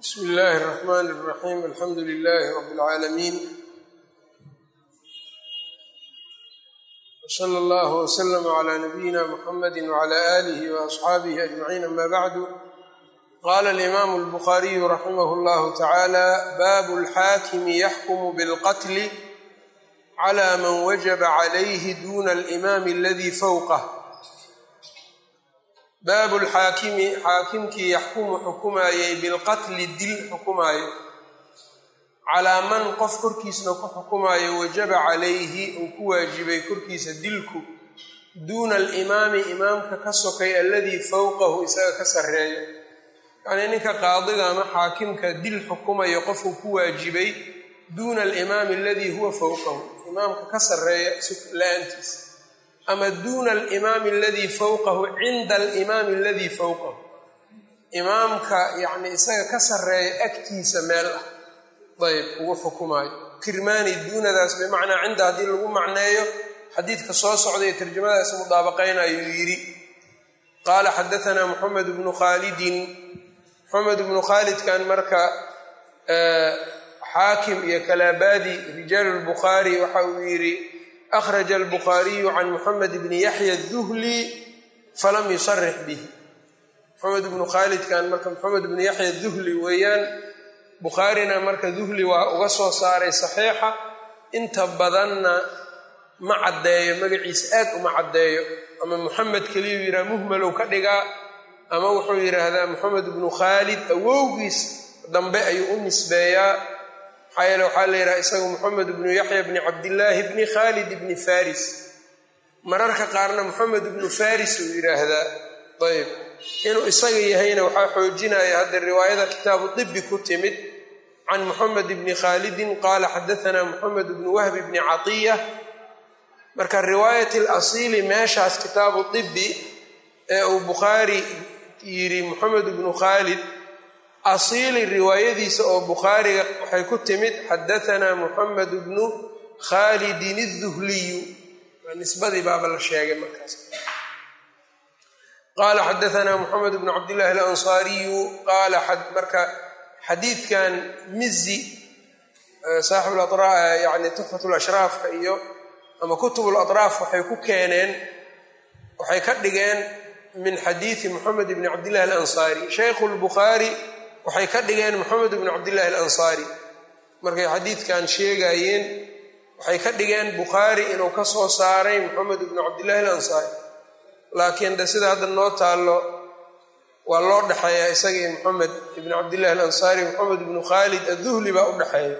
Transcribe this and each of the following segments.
bsmi illaahi الرaxmn الraxim alxamdu lilahi rab اlcaalamiin wslى اllah wslm عlى nabiyina mxamadi wعlى آlih وaصxaabihi aجmaciin ama bacdu qala اlimam اlbukhariyu raximah اllah tacalى bab اlxaakimi yaxkm bاlqatl clى man wajaba عlayh duna اlimam اladi fowqh baabu lxaakimi xaakimkii yaxkumu xukumaayey bilqatli dil xukumaayo calaa man qof korkiisna ku xukumaayo wajaba calayhi uu ku waajibay korkiisa dilku duuna alimaami imaamka ka sokay alladii fowqahu isaga ka sarreeyo yacnii ninka qaadiga ama xaakimka dil xukumayo qofuu ku waajibay duuna alimaami aladii huwa fowqahu imaamka ka sarreeya la-aantiisa ama duuna alimaami aladii fowqahu cinda alimaami aladii fowqahu imaamka yacni isaga ka sarreeya agtiisa meel ah dayb ugu xukumaayo kirmaani duunadaas bimacnaa cinda haddii lagu macneeyo xadiidka soo socday ee tarjamadaas mudaabaqaynayuu yidhi qaala xadaanaa moxamed bnu khaalidin moxamed bnu khaalidkan marka xaakim iyo kalaabadi rijaalu lbukhaari waxa uu yidhi akhraja albukhaariyu can moxamed bni yaxya duhli falam yusarix bih moxamed bnu khaalidkan marka moxamed bni yaxya duhli weeyaan bukhaarina marka duhli waa uga soo saaray saxiixa inta badanna ma caddeeyo magaciisa aad uma caddeeyo ama moxamed keliyuu yidhaha muhmalow ka dhigaa ama wuxuu yidhaahdaa moxamed bnu khaalid awowgiis dambe ayuu u nisbeeyaa maxaa yeele waxaa la yidhaha isagu moxamed bnu yaxya bni cabdillaahi bni khaalid bni faris mararka qaarna moxamed bnu faris uu yidhaahdaa ayb inuu isaga yahayna waxaa xoojinaya hadda riwaayada kitaabu dibi ku timid can moxamed bni khaalidin qaala xadaanaa moxamed bnu wahbi bni catiya marka riwaayat alasiili meeshaas kitaabu dibi ee uu bukhaari yidhi moxamed bnu khaalid asiili riwaayadiisa oo bukhaariga waxay ku timid xadaanaa moxamed bnu khaalidin الduhliyu nisbadii baaba la sheegay markaas qaala xadaanaa moxamed bnu cabdillahi alansaariyu qaala marka xadiidkan mizi saaxib yani tuxfat lashraafka iyo ama kutub latraaf waxay ku keeneen waxay ka dhigeen min xadiidi moxamed bni cabdillahi alansaari shaykhu lbukhaari waxay ka dhigeen moxamed bnu cabdillahi alansaari markay xadiidkan sheegayeen waxay ka dhigeen bukhaari inuu ka soo saaray moxamed bnu cabdillahi alansaari laakiin de sida hadda noo taallo waa loo dhexeeyaa isagii moxamed ibnu cabdillahi alansaari moxamed ibnu khaalid adduhli baa u dhexeeya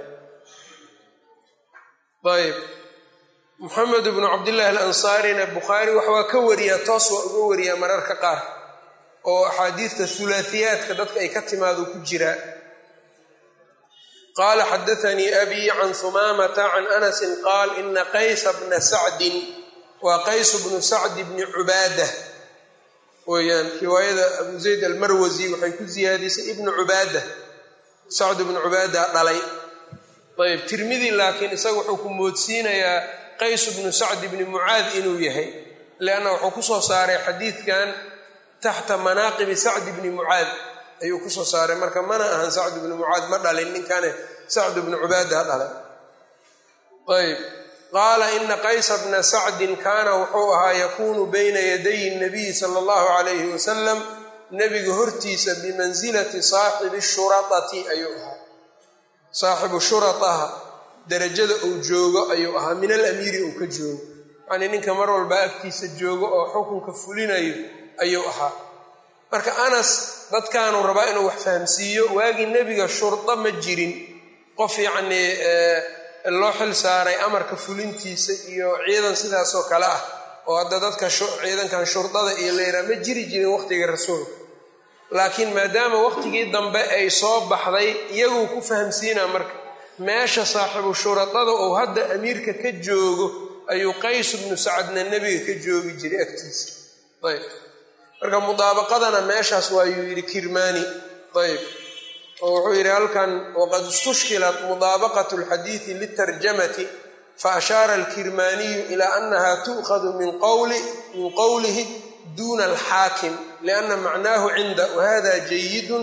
ayb moxamed bnu cabdillahi alansaarina bukhaari wax waa ka wariyaa toos waa uga wariyaa mararka qaar oo axaadiidta hulaasiyaadka dadka ay ka timaado ku jiraa qaala xadaanii abii can humaamata can anasin qaal ina qaysa bna sacdin waa qaysu bnu sacdi bni cubaada weyaan riwaayada abu zayd almarwasi waxay ku siyaadisay ibnu cubaada sacd bnu cubaada dhalay ayb tirmidi laakiin isaga wuxuu ku moodsiinayaa qaysu bnu sacdi bni mucaad inuu yahay lianna wuxuu kusoo saaray xadiidkan taxta manaaqibi sacdi bni mucaad ayuu kusoo saaray marka mana ahan sacd bni mucaad ma dhalin ninkane sacd bnu cubaada dhalay ayb qaala ina qaysa bna sacdin kaana wuxuu ahaa yakuunu bayna yaday nabiyi sala allahu calayhi wasalam nebiga hortiisa bimansilati saaxibi shuraati ayuu ahaa saaxibu shurataha darajada uu joogo ayuu ahaa min alamiiri uu ka joogo yacnii ninka mar walba agtiisa joogo oo xukunka fulinayo ayuu ahaa marka anas dadkaanuu rabaa inuu wax fahamsiiyo waagii nebiga shurdo ma jirin qof yacnii loo xil saaray amarka fulintiisa iyo ciidan sidaasoo kale ah oo hadda dadka ciidankan shurdada iyo layraa ma jiri jirin waqhtiga rasuulka laakiin maadaama waqtigii dambe ay soo baxday iyaguu ku fahamsiinaa marka meesha saaxibu shuradada uu hadda amiirka ka joogo ayuu qays bnu sacadna nebiga ka joogi jiray agtiisa ayb marka mudaabaqadana meeshaas waayuu yidhi kirmaani ayb oo wuxuu yidhi halkan waqad istushkilat mudaabaqat alxadiidi litarjamati faashaara alkirmaaniyu ilaa annaha tu'khadu min qowlihi duuna alxaakim lianna macnaahu cinda wahada jayidun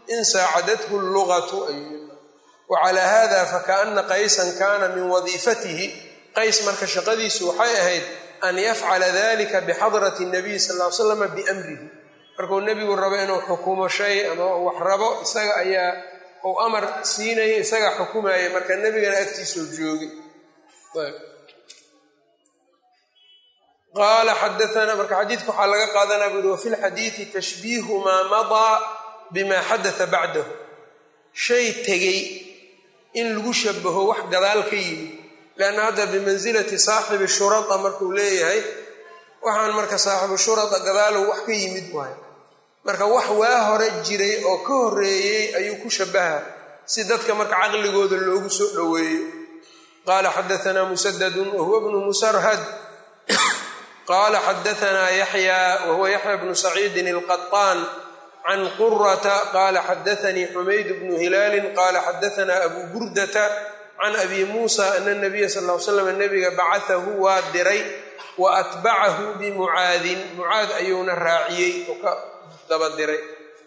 in saacadathu lugatu wacalaa hada fakaana qaysan kaana min wadiifatihi qays marka shaqadiisu waxay ahayd an yafcala dalika bixadrati nabiy sal l slam biamrihi markuu nebigu rabo inuu xukumo shay ama wax rabo isaga ayaa uu amar siinaya isaga xukumaya marka nebigana agtiisoo joogay qaala xadaana marka xadiidka waxaa laga qaadanaa buri wafi lxadiidi tashbiihu maa madaa bima xadaa bacdahu shay tegey in lagu shabaho wax gadaal ka yimid leanna hadda bimansilati saaxibi shurada markuu leeyahay waxaan marka saaxibu shurada gadaalow wax ka yimid waayo marka wax waa hore jiray oo ka horeeyey ayuu ku shabaha si dadka marka caqligooda loogu soo dhoweeyo qaala xadaanaa musadadun wahuwa bnu musarhad qaala xadaanaa yaxya wahuwa yaxya bnu saciidin alqaطaan can qurata qaala xadaanii xumayd bnu hilaalin qaala xadaanaa abu burdata can abi muusa ana nabiya sal l slam nabiga bacaahu waa diray wa atbacahu bimucaadin mucaad ayuuna raaciyey oo ka daba diray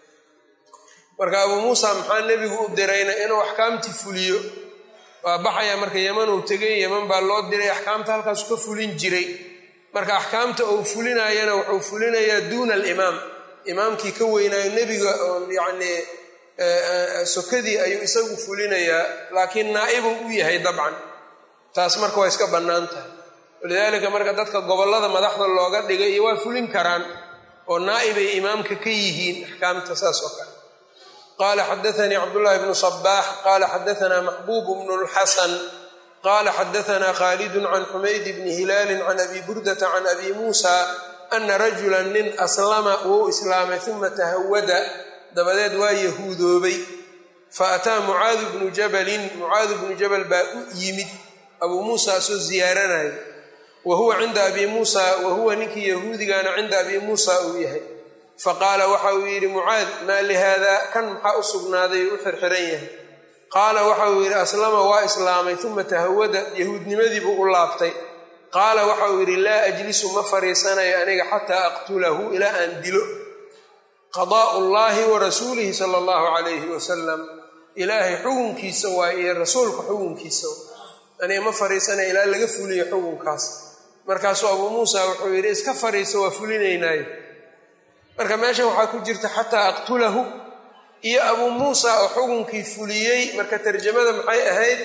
marka abuu muusa maxaa nebigu u dirayna inuu axkaamtii fuliyo waa baxaya marka yeman uu tegay yeman baa loo diray axkaamta halkaasu ka fulin jiray marka axkaamta uu fulinayana wuxuu fulinayaa duuna alimaam imaamkii ka weynaayo nebiga oon yacnii sokadii ayuu isagu fulinayaa laakiin naa'ibuu u yahay dabcan taas marka waa iska bannaan tahay walidaalika marka dadka gobollada madaxda looga dhigay iyo waa fulin karaan oo naa'ibay imaamka ka yihiin axkaamta saas oo kale qaala xadaanii cabdullaahi bnu sabaax qaala xadaanaa maxbuub bnu lxasan qaala xadaanaa khaalidun can xumayd bni hilaalin can abi burdata can abi muusa ana rajula nin aslama wuu islaamay uma tahawada dabadeed waa yahuudoobay fa ataa mucaadu bnu jabalin mucaadu bnu jabal baa u yimid abuu muusa asoo ziyaaranaya wa huwa cinda abi muusa wa huwa ninkii yahuudigaana cinda abi muusa uu yahay faqaala waxa uu yidhi mucaad maa lihaada kan maxaa u sugnaaday u xirxiran yahay qaala waxa uu yidhi aslama waa islaamay uma tahawada yahuudnimadiibuu u laabtay qaala waxa uu yidhi laa ajlisu ma fariisanayo aniga xataa aqtulahu ilaa aan dilo qadaa'u llaahi wa rasuulihi sala allahu calayhi wasalam ilaahay xukunkiisa waa iyo rasuulka xukunkiisa aniga ma fariisanayo ilaa laga fuliyo xukunkaas markaasuu abuu muusa wuxuu yidhi iska fariiso waa fulinaynaayo marka meesha waxaa ku jirta xataa aqtulahu iyo abuu muusa oo xukunkii fuliyey marka tarjamada maxay ahayd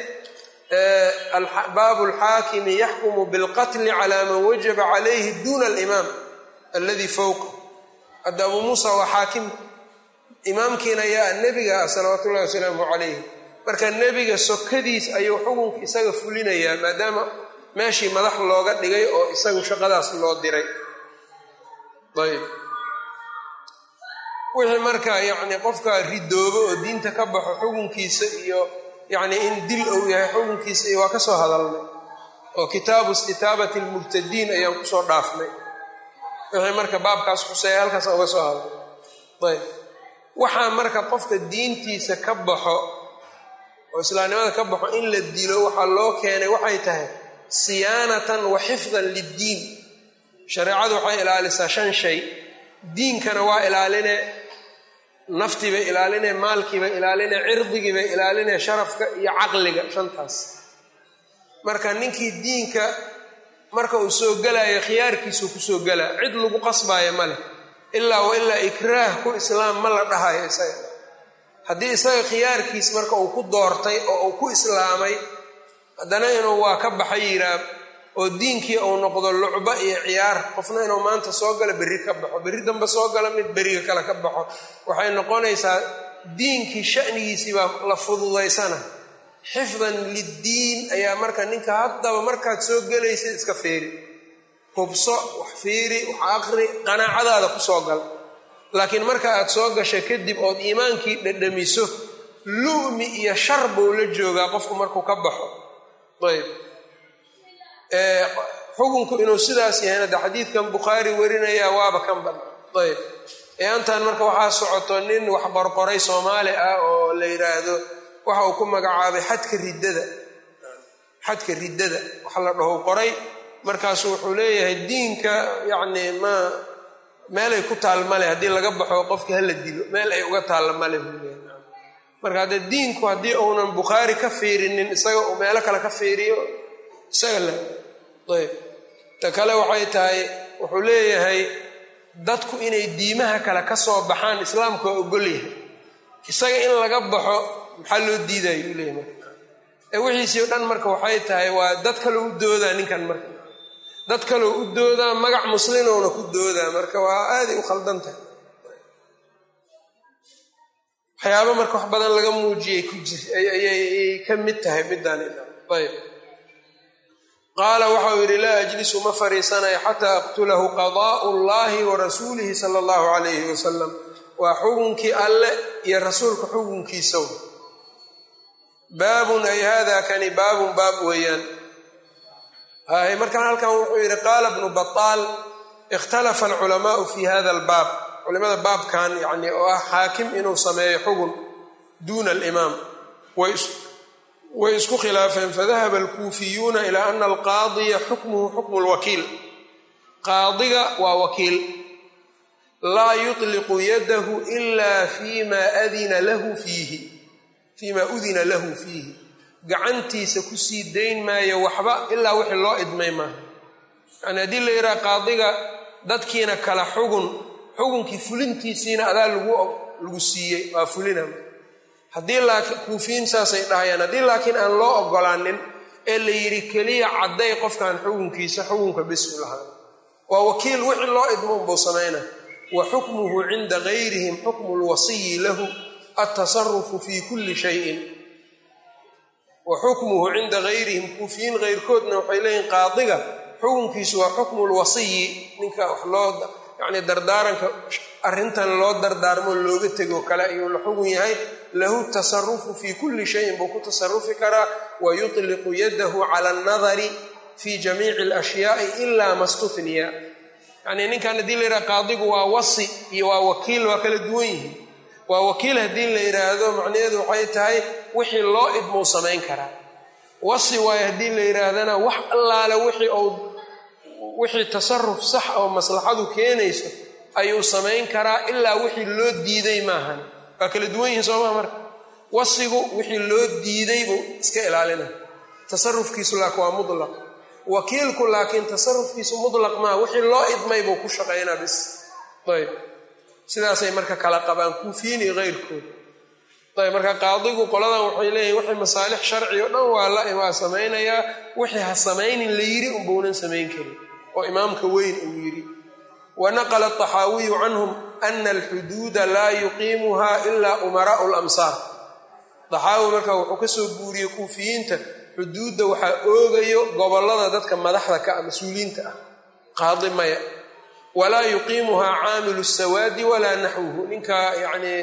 baabu alxaakimi yaxkumu bilqatli calaa man wajaba calayhi duuna alimaam alladii fowqa hadda abuu muusa waa xaakim imaamkiina yaa nebiga ah salawaatu ullahi wasalaamu calayhi marka nebiga sokadiis ayuu xukunka isaga fulinayaa maadaama meeshii madax looga dhigay oo isagu shaqadaas loo diray ayb wixii marka yacni qofka ridoobo oo diinta ka baxo xukunkiisa iyo yacni in dil uu yahay xukunkiisa iyo waa ka soo hadalnay oo kitaabu istitaabati almurtadiin ayaan kusoo dhaafnay wixii marka baabkaas xuseeya halkaas uga soo hadalnay ayb waxaa marka qofka diintiisa ka baxo oo islaamnimada ka baxo in la dilo waxaa loo keenay waxay tahay siyaanatan wa xifdan liddiin shareecadu waxay ilaalisaa shan shay diinkana waa ilaaline naftiibay ilaaline maalkiibay ilaaline cirdigiibay ilaaline sharafka iyo caqliga shantaas marka ninkii diinka marka uu soo gelayo khiyaarkiisuu kusoo gelaa cid lagu qasbaayo ma leh ilaa wa ilaa ikraah ku islaam ma la dhahayo isaga haddii isaga khiyaarkiis marka uu ku doortay oo uu ku islaamay haddana inuu waa ka baxa yiraa oo diinkii uu noqdo lucba iyo ciyaar qofna inuu maanta soo galo berri ka baxo berri dambe soo galo mid beriga kale ka baxo waxay noqonaysaa diinkii shanigiisii baa la fududaysana xifdan liddiin ayaa marka ninka haddaba markaad soo gelaysid iska fiiri hubso wax fiiri wax aqri qanaacadaada ku soo gal laakiin marka aad soo gasha kadib ood iimaankii dhadhamiso lu'mi iyo shar buu la joogaa qofku markuu ka baxo ayb xukunku inuu sidaas yahayna de xadiidkan bukhaari warinayaa waaba kan ban ayb eeantan marka waxaa socoto nin wax qorqoray soomaali ah oo la yidhaahdo waxa uu ku magacaabay xadka riddada xadka riddada waxa la dhaho qoray markaasu wuxuu leeyahay diinka yacni ma meelay ku taal male haddii laga baxo qofka hala dilo meel ay uga taalla male buu leeyahay marka haddee diinku haddii uunan bukhaari ka fiirinin isaga uu meelo kale ka fiiriyo isaga le ayb ta kale waxay tahay wuxuu leeyahay dadku inay diimaha kale ka soo baxaan islaamka waa ogol yahay isaga in laga baxo maxaa loo diidaya uu leeyahay marka ee wixiisii o dhan marka waxay tahay waa dad kaloo u doodaa ninkan marka dad kaloo u doodaa magac muslimowna ku doodaa marka waa aaday u khaldan tahay waxyaaba marka wax badan laga muujiyay ku jir ayay ka mid tahay midaan ayb qaala waxau yidhi laa ajlisu ma fariisanayo xataa aqtulahu qadaa'u llahi wa rasuulihi sala allahu calayhi wasalam waa xukunkii alle iyo rasuulka xukunkiisaw baabun ay hada kani baabun baab weeyaan hay markaan halkan wuxuu yidhi qaala bnu bataal ikhtalafa alculamaau fi hada albaab culimada baabkan yani oo ah xaakim inuu sameeyo xugun duuna alimaam way isku khilaafeen fadahaba alkuufiyuuna ilaa ana alqaadiya xukmuhu xukmu lwakiil qaadiga waa wakiil laa yutliqu yadahu ila fima adina lahu fiihi fiima udina lahu fiihi gacantiisa kusii dayn maayo waxba ilaa wixii loo idmay maaha yani haddii la yidhaha qaadiga dadkiina kala xugun xukunkii fulintiisiina adaa lagu siiyey waa fulina haddii laakiin kuufiyiin saasay dhahayaan haddii laakiin aan loo ogolaanin ee la yidhi keliya cadday qofkan xukunkiisa xukunka bis u lahaa waa wakiil wixii loo idmo unbuu samayna wa xukmuhu cinda gayrihim xukmu lwasiyi lahu altasarufu fi kulli shayin wa xukmuhu cinda gayrihim kuufiyiin keyrkoodna waxay leeyihin qaadiga xukunkiisu waa xukmu lwasiyi ninka wax loo yacni dardaaranka arrintan loo dardaarmo looga tego kale ayuu la xugun yahay lahu tasarufu fii kulli shayin buu ku tasarufi karaa wa yutliqu yadahu cala alnadari fi jamiici alashyaai ilaa ma stufniya yacnii ninkan haddii la yidhaha qaadigu waa wasi iyo waa wakiil waa kala duwan yihiin waa wakiil haddii la yidhaahdo macnaheedu waxay tahay wixii loo idmuu samayn karaa wasi waayo haddii la yidhaahdana wax allaale wixii ou wixii tasaruf sax oo maslaxadu keenayso ayuu samayn karaa ilaa wixii loo diiday maahan waa kala duwan yihiin soomaa marka wasigu wixii loo diiday buu iska ilaalina tasarufkiisu laakiin waa mutlaq wakiilku laakiin tasarufkiisu mutlaq maa wixii loo idmay buu ku shaqaynaa bis ayb sidaasay marka kala qabaan kuufiyiin iyo keyrkood ayb marka qaadigu qoladan waxay leeyihin wixii masaalix sharci o dhan waa la waa samaynayaa wixii ha samaynin la yidhi unbaunan samayn karin oo imaamka weyn uu yidhi wanaqla aطaxaawiyu canhum ana alxuduuda laa yuqiimuha ilaa umaraau lamsaar daxaawi marka wuxuu ka soo guuriyey kuufiyiinta xuduudda waxaa oogayo gobollada dadka madaxda ka ah mas-uuliyiinta ah qaadi maya walaa yuqiimuhaa caamilu sawaadi walaa naxwuhu ninka yacnii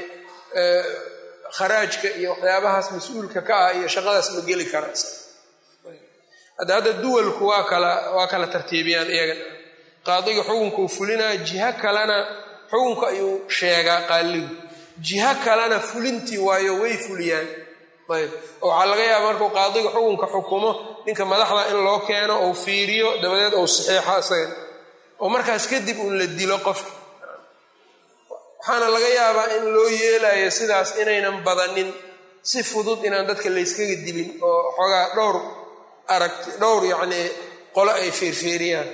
kharaajka iyo waxyaabahaas mas-uulka ka ah iyo shaqadaas ma geli kara hadda hadda duwalku waa kala waa kala tartiibiyaan iyaga qaadiga xukunka uu fulinaya jiho kalena xukunka ayuu sheegaa qaaligu jiho kalena fulintii waayo way fuliyaan ayb oo waxaa laga yaaba markuu qaadiga xukunka xukumo ninka madaxda in loo keeno ou fiiriyo dabadeed ou saxiixo isaga oo markaas kadib uun la dilo qofka waxaana laga yaabaa in loo yeelayo sidaas inaynan badanin si fudud inaan dadka layskaga dilin oo xoogaa dhowr aragti dhowr yacnii qolo ay feerfeeriyaan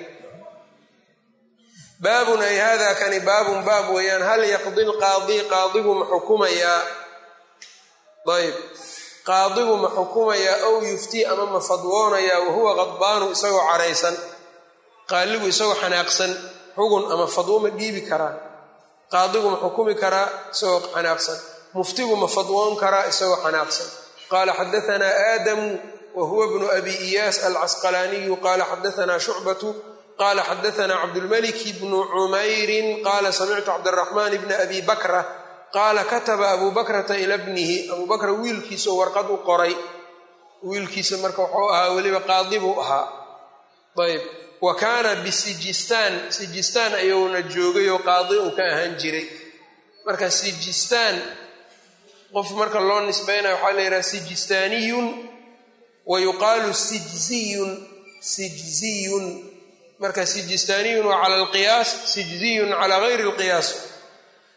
baabun ay hada kani baabun baab weeyaan hal yaqdi lqaadi qaadigu ma xukumayaa ayb qaadigu ma xukumayaa ow yuftii ama ma fadwoonayaa wahuwa qadbaanu isagoo caraysan qaaligu isagoo xanaaqsan xugun ama fadwo ma dhiibi karaa qaadigu ma xukumi karaa isagoo xanaaqsan muftigu ma fadwoon karaa isagoo xanaaqsan qaala xadaanaa aadamu wa huwa bnu abi iyaas alcasqalaaniyu qaala xadaanaa shucbatu qala xadaanaa cabdulmaliki bnu cumayrin qaala samictu cabdiraxmaan bna abi bakra qaala kataba abu bakrata ila bnihi abuu bakra wiilkiisao warqad u qoray wiilkiisa marka wuxuu ahaa weliba qaadi buu ahaa ayb wa kaana bisijistaan sijistaan ayuuna joogay oo qaadi uu ka ahaan jiray marka sijistaan qof marka loo nisbaynaya waxaa la yidhaha sijistaaniyun wa yuqaalu sijziyun sijziyun marka sijistaaniyun waa cala alqiyaas sijziyun calaa gayri alqiyaas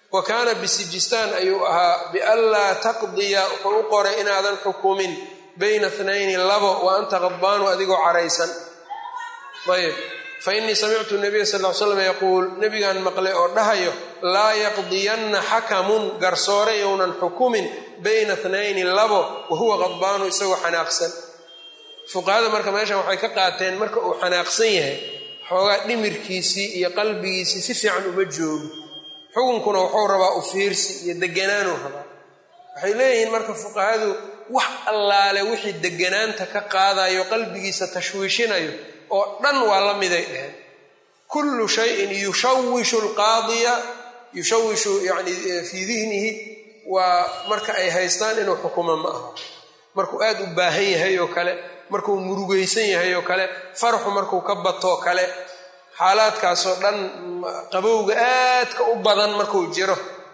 wa kaana bisijistaan ayuu ahaa bianlaa taqdiya wuxuu u qoray inaadan xukumin bayna tnayni labo wa anta qadbaanu adigoo caraysan ayb fa innii samictu nabiya sal l slam yaquul nebigaan maqlay oo dhahayo laa yaqdiyanna xakamun garsoore yownan xukumin bayna tnayni labo wa huwa qadbaanu isagoo xanaaqsan fuqahada marka meeshan waxay ka qaateen marka uu xanaaqsan yahay xoogaa dhimirkiisii iyo qalbigiisii si fiican uma joogo xukunkuna wuxuu rabaa u fiirsi iyo deganaanuu rabaa waxay leeyihiin marka fuqahadu wax allaale wixii deganaanta ka qaadayo qalbigiisa tashwiishinayo oo dhan waa la miday dheheen kullu shayin yushawishu alqaadiya yushawishu yani fii dihnihi waa marka ay haystaan inuu xukumo ma aha markuu aada u baahan yahay oo kale markuu murugaysan yahay oo kale farxu markuu ka batoo kale xaalaadkaasoo dhan qabowga aadka u badan markuu jiro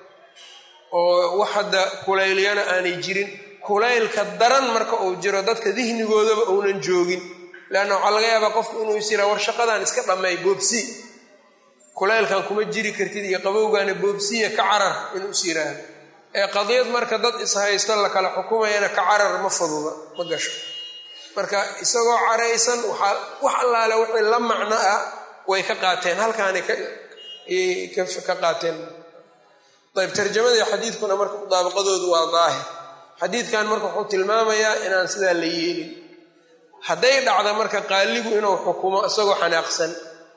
oo wax hadda kuleylyana aanay jirin kulaylka daran marka uu jiro dadka dihnigoodaba uunan joogin leanna waxaa laga yaabaa qofku inuu is yiraa war shaqadan iska dhammay boobsi kulaylkan kuma jiri kartid iyo qabowgaana boobsiya ka carar inuu is yiraahdo ee qadiyad marka dad ishaysto la kala xukumayana ka carar ma fududa ma gasho marka isagoo caraysan waxaa wax allaale wixii la macno ah way ka qaateen halkaanay ka qaateen ayb tarjamadii xadiidkuna marka mudaabaqadoodu waa daahir xadiidkan marka wuxuu tilmaamayaa inaan sidaa la yeelin hadday dhacda marka qaaligu inuu xukumo isagoo xanaaqsan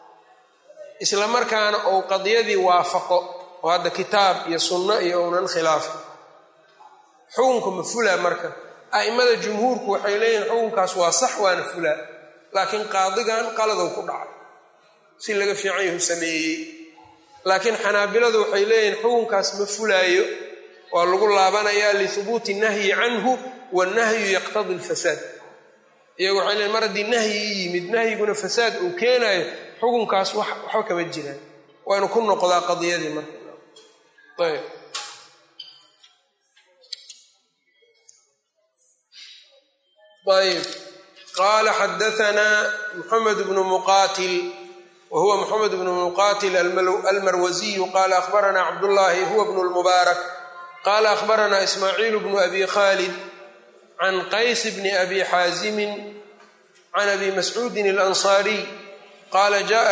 isla markaana uu qadiyadii waafaqo oo hadda kitaab iyo sunno iyo uunan khilaafin xukunka ma fulaa marka a'immada jumhuurku waxay leeyihin xukunkaas waa sax waana fulaa laakiin qaadigan qaladow ku dhacay si laga fiican yahu sameeyey laakiin xanaabiladu waxay leeyihin xukunkaas ma fulaayo waa lagu laabanayaa lihubuuti nahyi canhu wannahyu yaqtadi alfasaad iyagu waxay leeyiin mar haddii nahyi i yimid nahyiguna fasaad uu keenayo xukunkaas waxba kama jiraan waa inu ku noqdaa qadiyadii marka ayb ayb qaala xadaanaa muxamed bnu muqaatil wa huwa muxamed bnu muqaatil almarwasiyu qaala akhbaranaa cabdullaahi huwa bnu lmubaarak qaala akhbaranaa ismaaciil bnu abi khaalid can qays bni abi xaazimin can abi mascuudin alansaariy qaala jaءa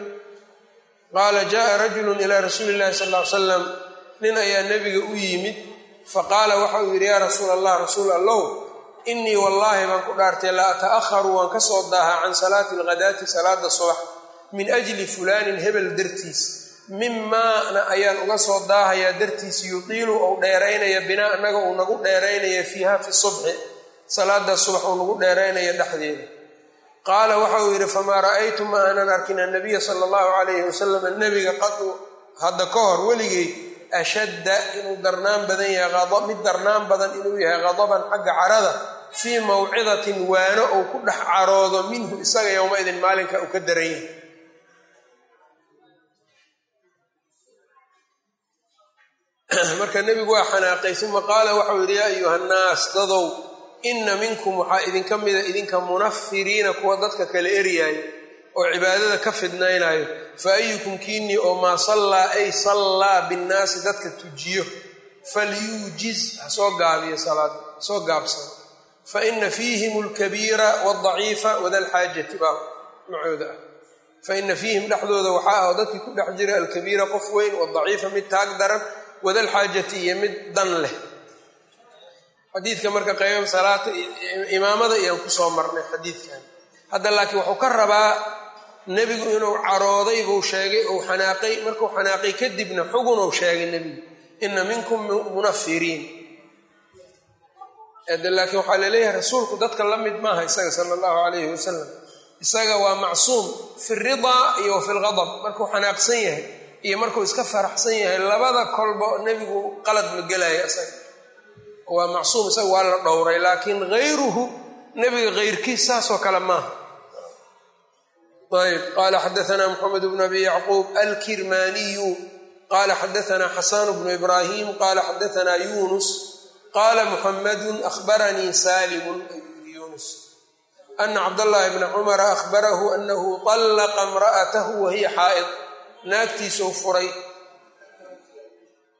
rajulu ila rasuuli اllahi sal ly slam nin ayaa nebiga u yimid faqaala waxa uu yidhi yaa rasuul allah rasuul allow inii wallaahi baan ku dhaartay la ata'aharu waan ka soo daahaa can salaati alghadaati salaada subax min ajli fulaanin hebel dartiis mimaana ayaan uga soo daahayaa dartiis yutiilu ou dheeraynaya binaa annaga uu nagu dheeraynaya fiiha fi subxi salaada subax uu nagu dheeraynaya dhexdeeda qaala waxa uu yidhi famaa ra'aytu ma aanan arkin annabiya sala allahu calayhi wasalam nebiga qadu hadda ka hor weligay ashadda inuu darnaan badan yahay mid darnaan badan inuu yahay qadaban xagga carada fii mawcidatin waano uu ku dhex caroodo minhu isaga yowmaidin maalinka uu ka daran yahay marka nebigu waa xanaaqay uma qaala waxau yidhi yaa ayuha nnaas dadow inna minkum waxaa idinka mida idinka munafiriina kuwa dadka kala eryaayo oo cibaadada ka fidnaynayo fa ayukum kiinii oo maa sallaa ay sallaa binnaasi dadka tujiyo falyuujiz ha soo gaabiyo salaad soo gaabsado fa ina fiihim alkabiira wadaciifa wadalxaajati baa macooda ah fa ina fiihim dhexdooda waxaa ah oo dadkii ku dhex jira alkabiira qof weyn wadaciifa mid taag daran wadalxaajati iyo mid dan leh xadiidka marka qayb salaata imaamada iyaan kusoo marnay xadiidkan hadda laakiin wuxuu ka rabaa nebigu inuu carooday buu sheegay ou xanaaqay markuu xanaaqay kadibna xugunuu sheegay nebigu ina minkum munafiriin laakiin waxaa laleeyahay rasuulku dadka la mid maaha isaga sala allahu calayhi wasalam isaga waa macsuum fi ridaa iyo wa fi lgadab markuu xanaaqsan yahay iyo markuu iska faraxsan yahay labada kolba nebigu qalad ma gelaya isaga waa macsuum isaga waa la dhowray laakiin hayruhu nebiga hayrkiis saasoo kale maaha ayb qala xadaana mxamed bn abi yacquub alkirmaniyu qala xadaana xasan bnu ibrahim qala xadaana yunus qala muxamadu ahbaranii salimu yunus ana cabdاllahi bna cumara ahbarahu anahu طallaqa imra'atahu wahiya xaa'id naagtiisuu furay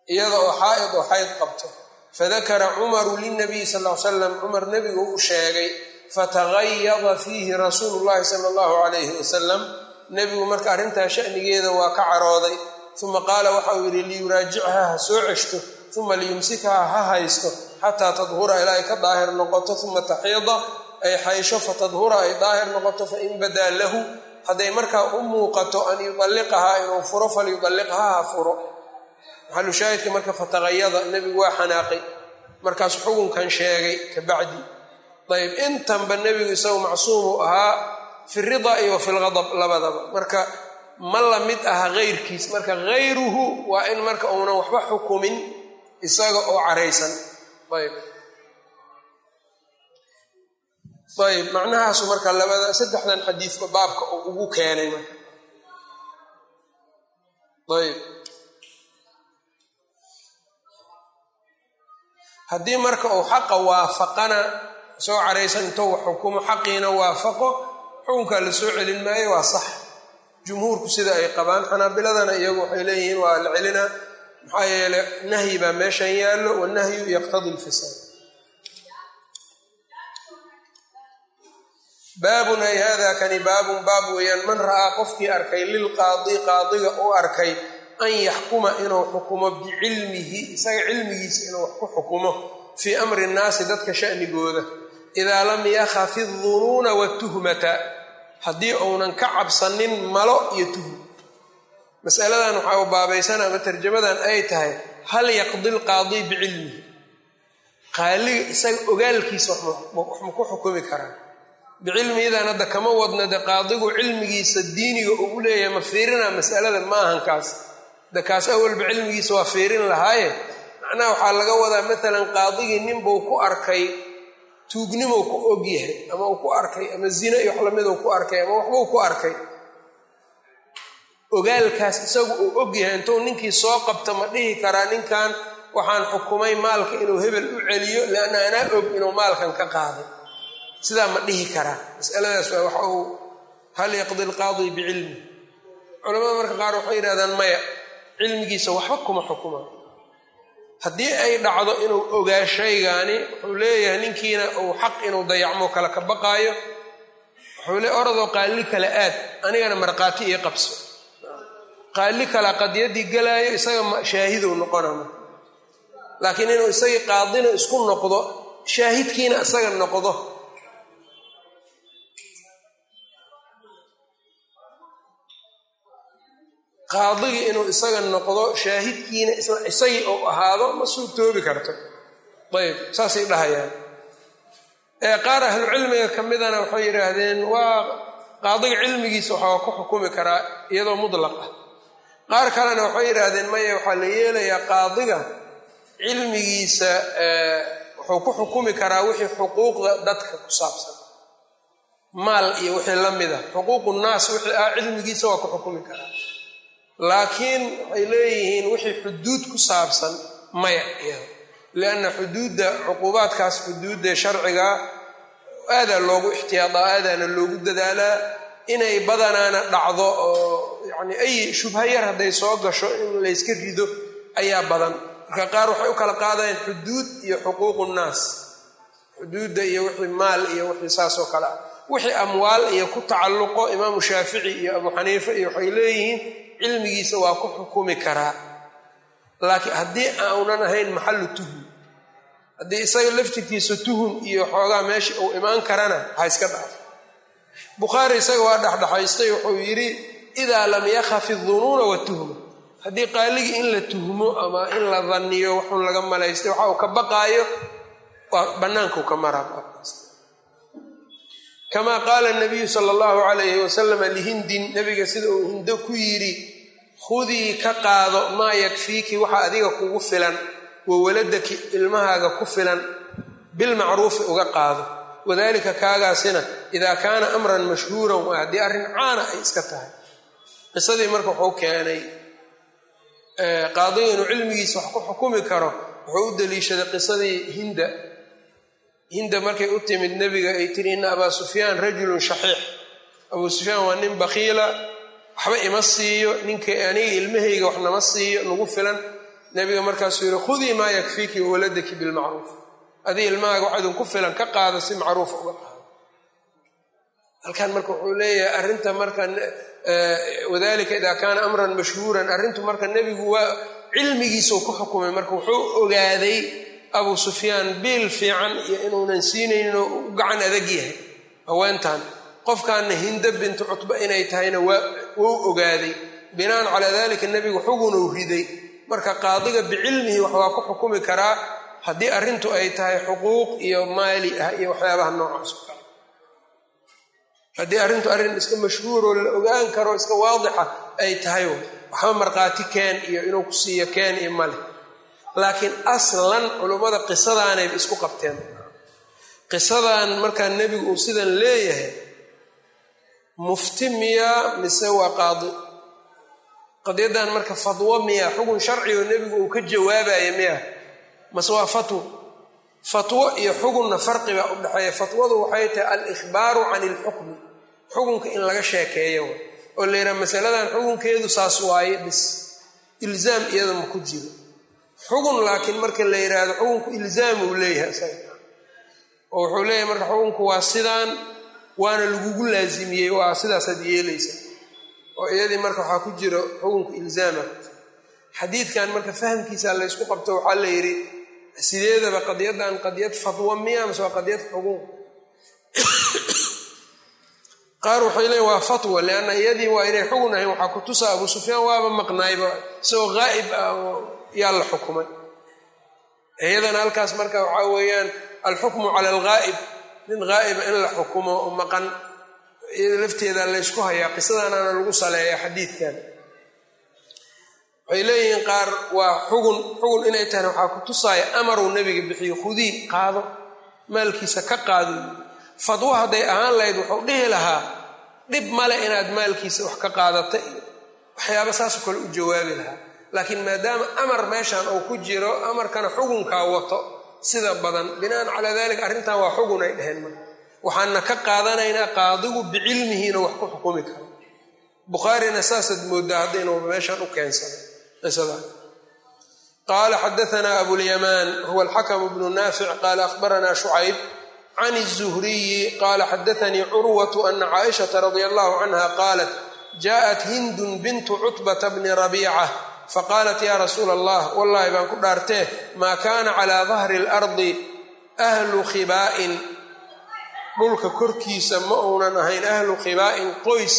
iyada oo xaa'id oo xayd qabto fadakara cumaru linabiyi sal l salam cumar nebigu u sheegay fatagayada fiihi rasuulu llahi sala allahu calayhi wasalam nebigu marka arrintaa shanigeeda waa ka carooday uma qaala waxa uu yidhi liyuraajichaa ha soo ceshto uma liyumsikhaa ha haysto xataa tadhura ilaa ay ka daahir noqoto uma taxiida ay xaysho fatadhura ay daahir noqoto fain badaa lahu hadday markaa u muuqato an yudalliqahaa inuu furo falyudalliqhaa ha furo maxalu shaahidka marka fataqayada nebigu waa xanaaqay markaas xukunkan sheegay kabacdi ayb intanba nebigu isagu macsuumuu ahaa fi rida iyo wa fi lgadab labadaba marka ma la mid aha heyrkiis marka hayruhu waa in marka uunan waxba xukumin isaga oo caraysan ayb ayb macnahaasu marka labada saddexdan xadiidka baabka uu ugu keenay marka ayb haddii marka uu xaqa waafaqana soo caraysan intou wax xukumo xaqiina waafaqo xukunkaa la soo celin maayo waa sax jumhuurku sida ay qabaan xanaabiladana iyagu waxay leeyihiin waa la celinaa maxaa yeele nahyi baa meeshan yaallo wanahyu yaqtadi lfisaad baabun ay hada kani baabun baab weeyaan man ra'aa qofkii arkay lilqaadi qaadiga u arkay an yaxkuma inuu xukumo bicilmihi isaga cilmigiisa inuu wax ku xukumo fii amri nnaasi dadka shanigooda idaa lam yakhafi dunuuna watuhmata haddii uunan ka cabsanin malo iyo tuhum masaladan waxaa u baabaysan ama tarjamadan ay tahay hal yaqdi lqaadi bicilmihi qaaliga isaga ogaalkiisa wax ma ku xukumi karaa bicilmihidan hadda kama wadna de qaadigu cilmigiisa diiniga uu leeyahay ma fiirina masalada ma ahan kaas de kaas awalba cilmigiisa waa fiirin lahaaye macnaha waxaa laga wadaa maalan qaadigii ninbuu ku arkay tuugnimou ku ogyahay ama uu ku arkay ama zina iyo wax lamiduu ku arkay ama waxbuu ku arkay ogaalkaas isagu uu ogyahay intuu ninkii soo qabta ma dhihi karaa ninkan waxaan xukumay maalka inuu hebel u celiyo lianna anaa og inuu maalkan ka qaaday sidaa ma dhihi karaa masaladaas waa waxa uu hal yaqdi alqaadi bicilmi culamada marka qaar waxay yidhahdaan maya cilmigiisa waxba kuma xukuma haddii ay dhacdo inuu ogaa shaygaani wuxuu leeyahay ninkiina uu xaq inuu dayacmo kala ka baqaayo wuxuu le oradoo qaalli kale aad anigana markhaati ii qabso qaalli kala qadiyadii galaayo isaga shaahidow noqonama laakiin inuu isagii qaadina isku noqdo shaahidkiina isaga noqdo qaadigii inuu isaga noqdo shaahidkiina isagii uu ahaado ma suurtoobi karto ayb saasay dhahayaan qaar ahlu cilmiga ka midana waxay yidhaahdeen waa qaadiga cilmigiisa waxaa ku xukumi karaa iyadoo mudlaq ah qaar kalena waxay yidhaahdeen maya waxaa la yeelayaa qaadiga cilmigiisa wuxuu ku xukumi karaa wixii xuquuqda dadka ku saabsan maal iyo wixii la mida xuquuqu nnaas wixii ah cilmigiisa waa ku xukumi karaa laakiin waxay leeyihiin wixii xuduud ku saabsan maya iyada lianna xuduudda cuquubaadkaas xuduudda sharcigaa aadaa loogu ixtiyaadaa aadaana loogu dadaalaa inay badanaana dhacdo oo yacni ay shubha yar hadday soo gasho in layska rido ayaa badan marka qaar waxay u kala qaadayaan xuduud iyo xuquuqu nnaas xuduudda iyo wixii maal iyo wixii saasoo kale ah wixii amwaal iyo ku tacalluqo imaamu shaafici iyo abu xaniife iyo waxay leeyihiin cilmigiisa waa ku xukumi karaa laakiin haddii aunan ahayn maxallu tuhum haddii isaga laftirkiisa tuhum iyo xoogaa meesha uu imaan karana ha iska dhaafo bukhaari isaga waa dhexdhexaystay wuxuu yidhi idaa lam yakhafi dunuuna watuhma haddii qaaligii in la tuhmo ama in la danniyo waxun laga malaystay waxa uu ka baqaayo waa bannaankuu ka maraa kamaa qaala nabiyu sala allahu calayhi wasalama lihindin nabiga sida uu hindo ku yidhi khudii ka qaado maa yakfiiki waxa adiga kugu filan wa waladaki ilmahaaga ku filan bilmacruufi uga qaado wadalika kaagaasina idaa kaana amran mashhuuran waa haddii arrin caana ay iska tahay qisadii marka wuxuu keenay qaadiga inuu cilmigiisa wax ku xukumi karo wuxuu u daliishaday qisadii hinda hinda markay u timid nebiga ay tiri ina abaa sufyaan rajulun shaxiix abuu sufyaan waa nin bakiila waxba ima siiyo ninka aniga ilmahayga wax nama siiyo nagu filan nabiga markaasuu yihi khudii maa yakfiiki wawaladaki bilmacruuf adii ilmahaaga wax idinku filan ka qaada si macruufa uga qaado halkan marka wuxuu leeyahay arrinta marka wadalika idaa kaana amran mashhuuran arrintu marka nebigu waa cilmigiisuu ku xukumay marka wuxuu ogaaday abu sufyaan biil fiican iyo inuunan siinaynin oo u gacan adag yahay haweentan qofkaana hindo bintu cutba inay tahayna wuu ogaaday binaan calaa dalika nebigu xugunuu riday marka qaadiga bicilmihi wax waa ku xukumi karaa haddii arrintu ay tahay xuquuq iyo maali ah iyo waxyaabaha noocaas oo kale haddii arrintu arrin iska mashhuuroo la ogaan karo iska waadixa ay tahay waxba markhaati keen iyo inuu ku siiyo keen iyo male laakiin aslan culummada qisadaanayba isku qabteen qisadan markaa nebigu uu sidan leeyahay mufti miyaa mise waa qaadi qadiyaddan marka fadwo miya xugun sharci oo nebigu uu ka jawaabaya miya mase waa fatwo fatwo iyo xugunna farqibaa u dhexeeya fatwadu waxay tahay al-ikhbaaru can ilxukmi xukunka in laga sheekeeyo oo la yidhaha masaladan xukunkeedu saas waaye bis ilzaam iyada ma ku jiro xugun laakiin marka la yidhaahdo xukunku ilzaam uu leeyahay isaga oo wuxuu leeyahay marka xukunku waa sidaan waana lagugu laasimiyey waa sidaasaad yeelaysa oo iyadii marka waxaa ku jiro xukunku ilzaama xadiidkan marka fahamkiisa laysku qabto waxaa la yidhi sideedaba qadiyaddan qadiyad fadwo miya mase waa qadiyad xugun qaar waxay leeyiin waa fatwa lianna iyadii waa inay xugun ahayn waxaa ku tusa abu sufyaan waaba maqnaayba isagoo haa'ib ah oo yaa la xukumay iyadana halkaas marka waxaa weeyaan alxukmu cala alghaa'ib nin haa'iba in la xukumo oo maqan iyada lafteeda laysku hayaa qisadanaana lagu saleeya xadiidkan waxay leeyihiin qaar waa xugun xugun inay tahayna waxaa ku tusaaya amaruu nebiga bixiyo khudii qaado maalkiisa ka qaado fadwo hadday ahaan lahayd wuxuu dhihi lahaa dhib male inaad maalkiisa wax ka qaadata iyo waxyaaba saasoo kale u jawaabi lahaa laakiin maadaama amar meeshan uu ku jiro amarkana xugunkaa wato sida badan binaan calaa dalika arrintan waa xugun ay dheheen marka waxaana ka qaadanaynaa qaadigu bicilmihiina wax ku xukumi karo bukhaarina saasaad moodaa hadda inuu meeshan u keensaday qisada qaala xadaanaa abulyamaan huwa alxakamu bnu naafic qaala akhbaranaa shucayb can الzuhriyi qaala xadaanii curwatu ana caaishata radia allahu canha qaalat jaءat hindun bintu cutbata bni rabiica faqaalat ya rasuula allah wallahi baan ku dhaartee maa kaana calaa dahri اlardi ahlu khibaa'in dhulka korkiisa ma uunan ahayn ahlu khibaa'in qoys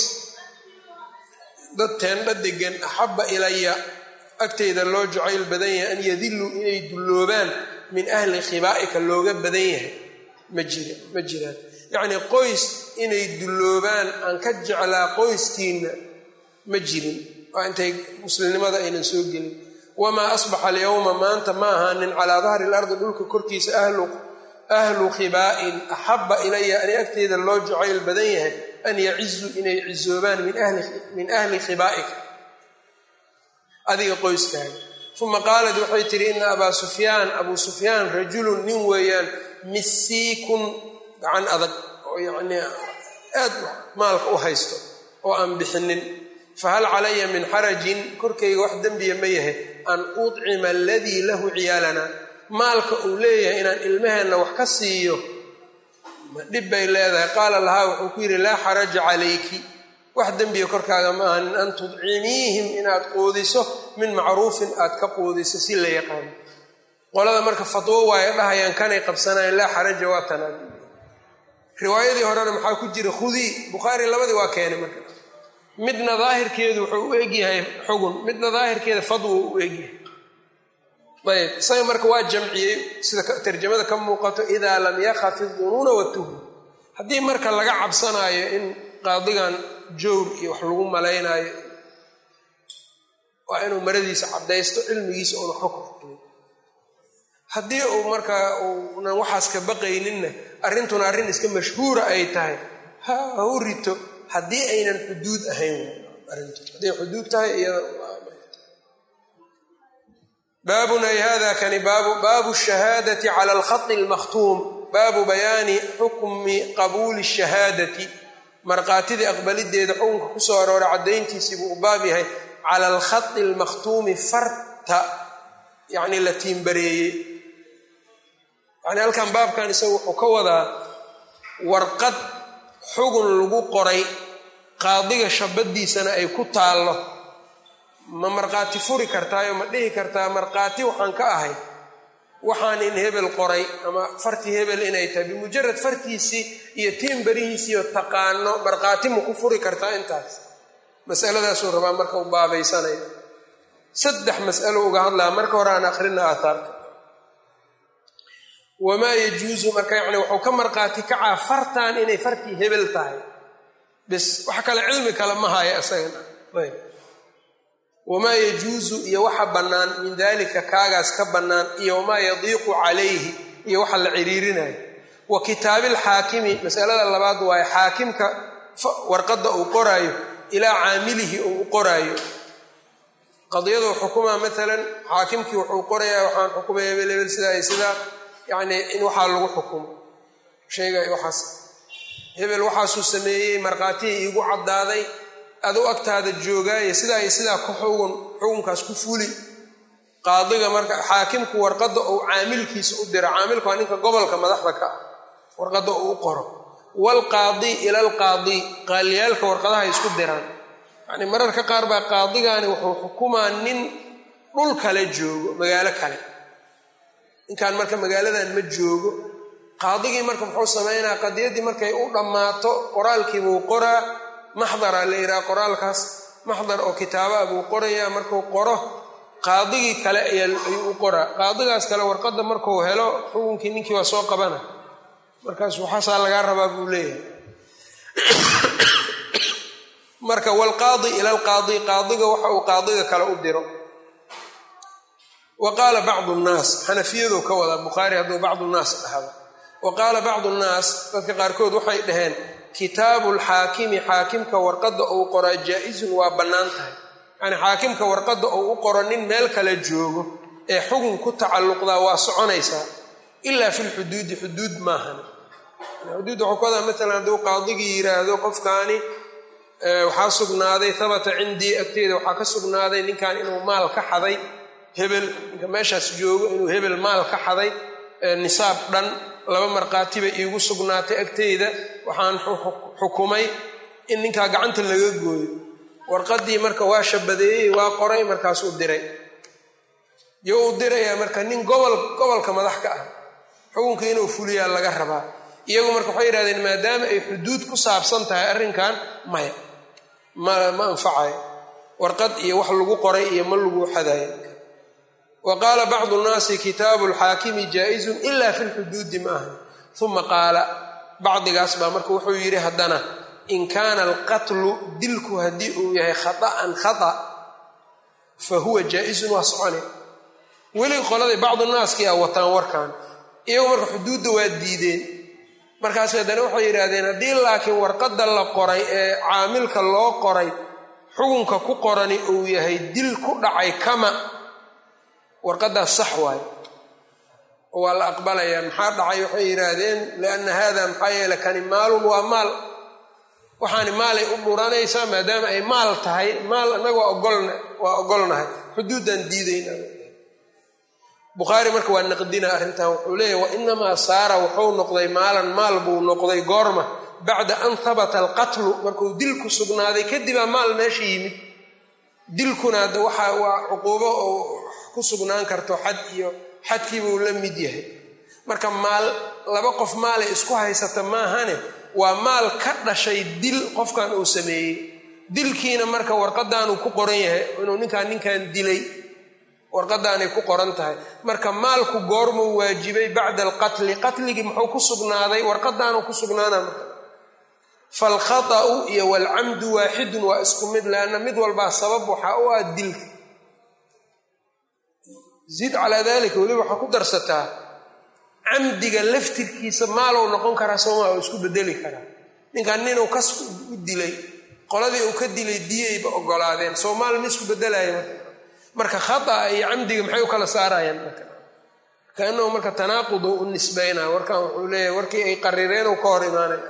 dad teendha degan axabba ilaya agteyda loo jacayl badan yahay an yadiluu inay dulloobaan min ahli khibaa'ika looga badan yahay ma jira ma jiraan yacnii qoys inay dulloobaan aan ka jeclaa qoyskiinna ma jirin waa intay muslimnimada aynan soo gelin wamaa asbaxa alyowma maanta ma ahaanin calaa dahri lardi dhulka korkiisa ahlu khibaa'in axabba ilaya ani agteeda loo jacayl badan yahay an yacizuu inay cizoobaan min ahli khibaa'ika adiga qoyskaaga uma qaalat waxay tihi ina abaa sufyaan abuu sufyaan rajulun nin weeyaan misiikun gacan adag oo yacnii aad maalka u haysto oo aan bixinin fahal calaya min xarajin korkayga wax dembiya ma yahay an udcima aladii lahu ciyaalanaa maalka uu leeyahay inaan ilmaheenna wax ka siiyo ma dhib bay leedahay qaala lahaa wuxuu ku yidhi laa xaraja calayki wax dembiya korkaaga ma ahanin an tudcimiihim inaad quudiso min macruufin aad ka quudiso si la yaqaano qolada marka fatwo waayo dhahayaan kanay qabsanayaan laa xaraja waa tanaa riwaayadii horena maxaa ku jira khudii bukhaari labadii waa keenay marka midna daahirkeedu wuxuu u egyahay xugun midna daahirkeeda fadwo u egyahay ayb isaga marka waa jamciyey sida tarjamada ka muuqato idaa lam yakhafi dunuuna watuhma haddii marka laga cabsanaayo in qaadigan jowr iyo wax lagu malaynaayo waa inuu maradiisa caddaysto cilmigiisa uuna xukm haddii uu markaa uunan waxaas ka baqayninna arrintuna arrin iska mashhuura ay tahay ha ha u rito haddii aynan xuduud ahayn arrintu hadday xuduud tahay iyada baabun ay hada kani baabu shahaadati cala alkhati almakhtuum baabu bayaani xukmi qabuuli shahaadati markhaatidii aqbalideeda xukunka kusoo aroora caddayntiisii buu u baab yahay cala alkhati almakhtuumi farta yacni la tiimbareeyey yacni halkan baabkan isaga wuxuu ka wadaa warqad xugun lagu qoray qaadiga shabadiisana ay ku taallo ma markhaati furi kartaayo ma dhihi kartaa markhaati waxaan ka ahay waxaan in hebel qoray ama fartii hebel inay tahay bimujarad fartiisii iyo tiimbarihiisiiyo taqaano markhaati ma ku furi kartaa intaas masaladaasuu rabaa marka u baabaysanaya saddex mas'alo uga hadlaa marka hore aan akhrina aataarka wamaa yajuusu marka yani wuxuu ka markhaati kacaa fartan inay fartii hebel tahay bis wax kale cilmi kale ma haya isagana ayb wamaa yajuusu iyo waxa bannaan min dalika kaagaas ka bannaan iyo wamaa yadiiqu calayhi iyo waxa la ciriirinayo wa kitaabilxaakimi masalada labaad waaye xaakimka warqadda uu qoraayo ilaa caamilihi uu u qoraayo qadiyadu xukumaa maalan xaakimkii wuxuu qorayaa waxaan xukumaya hebel hebel sidaa iyo sidaa yacni in waxaa lagu xukumo sheegay waxaas hebel waxaasuu sameeyey markhaatihii iigu caddaaday adu agtaada joogaaye sidaa iyo sidaa ku xugun xukunkaas ku fuli qaadiga marka xaakimku warqadda uu caamilkiisa u diro caamilku waa ninka gobolka madaxda ka ah warqadda uu u qoro waalqaadi ila alqaadi qaaliyaalka warqadaha isku diraan yacni mararka qaar baa qaadigaani wuxuu xukumaa nin dhul kale joogo magaalo kale ninkan marka magaaladan ma joogo qaadigii marka muxuu samaynaa qadiyaddii markay u dhammaato qoraalkiibuu qoraa maxdara la yidhaha qoraalkaas maxdar oo kitaaba buu qorayaa markuu qoro qaadigii kale ayuu u qoraa qaadigaas kale warqadda markuu helo xukunkii ninkii waa soo qabana markaas waxaasaa lagaa rabaa buu leeyahay marka wlqaadi ila alqaadi qaadiga waxa uu qaadiga kale u diro wa qaala bacdu nnaas xanafiyadu ka wadaa bukhaari hadduu bacdu nnaas dhahdo wa qaala bacdu nnaas dadka qaarkood waxay dhaheen kitaabu lxaakimi xaakimka warqadda uu qoraa jaa-izun waa bannaan tahay yacni xaakimka warqadda uu u qoro nin meel kale joogo ee xugun ku tacalluqdaa waa soconaysaa ilaa fi lxuduudi xuduud maahan xuduud waxuu ka wadaa maalan hadduu qaadigii yiraahdo qofkaani waxaa sugnaaday habata cindii agteeda waxaa ka sugnaaday ninkan inuu maal ka xaday hebel ninka meeshaas joogo inuu hebel maal ka xaday nisaab dhan laba markhaatiba iigu sugnaatay agteyda waxaan xukumay in ninkaa gacanta laga gooyo warqaddii marka waa shabadeeyey waa qoray markaasuu diray yo uu dirayaa marka nin gobol gobolka madax ka ah xukunka inuu fuliyaa laga rabaa iyagu marka waxay yidhahdeen maadaama ay xuduud ku saabsan tahay arrinkan maya ma ma anfacayo warqad iyo wax lagu qoray iyo ma lagu xadayo wa qaala bacdu nnaasi kitaabu lxaakimi jaa-izun ila fi lxuduudi ma aha uma qaala bacdigaas baa marka wuxuu yidhi haddana in kaana alqatlu dilku haddii uu yahay khata'an khata fa huwa jaa-izun waa socone weli qoladii bacdu naaskii a wataan warkan iyagu marka xuduudda waa diideen markaas haddana waxay yidhaahdeen haddii laakiin warqadda la qoray ee caamilka loo qoray xukunka ku qorani uu yahay dil ku dhacay kama warqaddaas sax waayo waa la aqbalayaa maxaa dhacay waxay yidhaahdeen lianna haada maxaa yeele kani maalun waa maal waxaani maalay u dhuranaysaa maadaama ay maal tahay maal annaga waa ogolnahay xuduuddaan diidayna bukhaari marka waa naqdina arrintan wuxuu leeyahy wa inamaa saara wuxuu noqday maalan maal buu noqday goorma bacda an habata alqatlu markuu dilku sugnaaday kadibaa maal meesha yimid dilkuna hadda waxa waa cuquubo oo ku sugnaan karto xad iyo xadkiibuu la mid yahay marka maal laba qof maalay isku haysata maahane waa maal ka dhashay dil qofkan uu sameeyey dilkiina marka warqadaanuu ku qoran yahay inuu ninkaan ninkan dilay warqadaanay ku qoran tahay marka maalku goormuu waajibay bacda alqatli qatligii muxuu ku sugnaaday warqadaanuu ku sugnaana marka falkhata'u iyo walcamdu waaxidun waa isku mid leanna mid walbaa sabab waxaa u ah dilka zid calaa dalika weliba waxaa ku darsataa camdiga laftirkiisa maalow noqon karaa sooma oo isku bedeli karaa ninkan ninuu kas u dilay qoladii uu ka dilay diyayba ogolaadeen soomaal ma isku bedelaya marka khata'a iyo camdiga maxay u kala saarayaan marka kaanahu marka tanaaqudu u nisbaynaa warkan wuxuu leeyahay warkii ay qarireen u ka hor imaanaya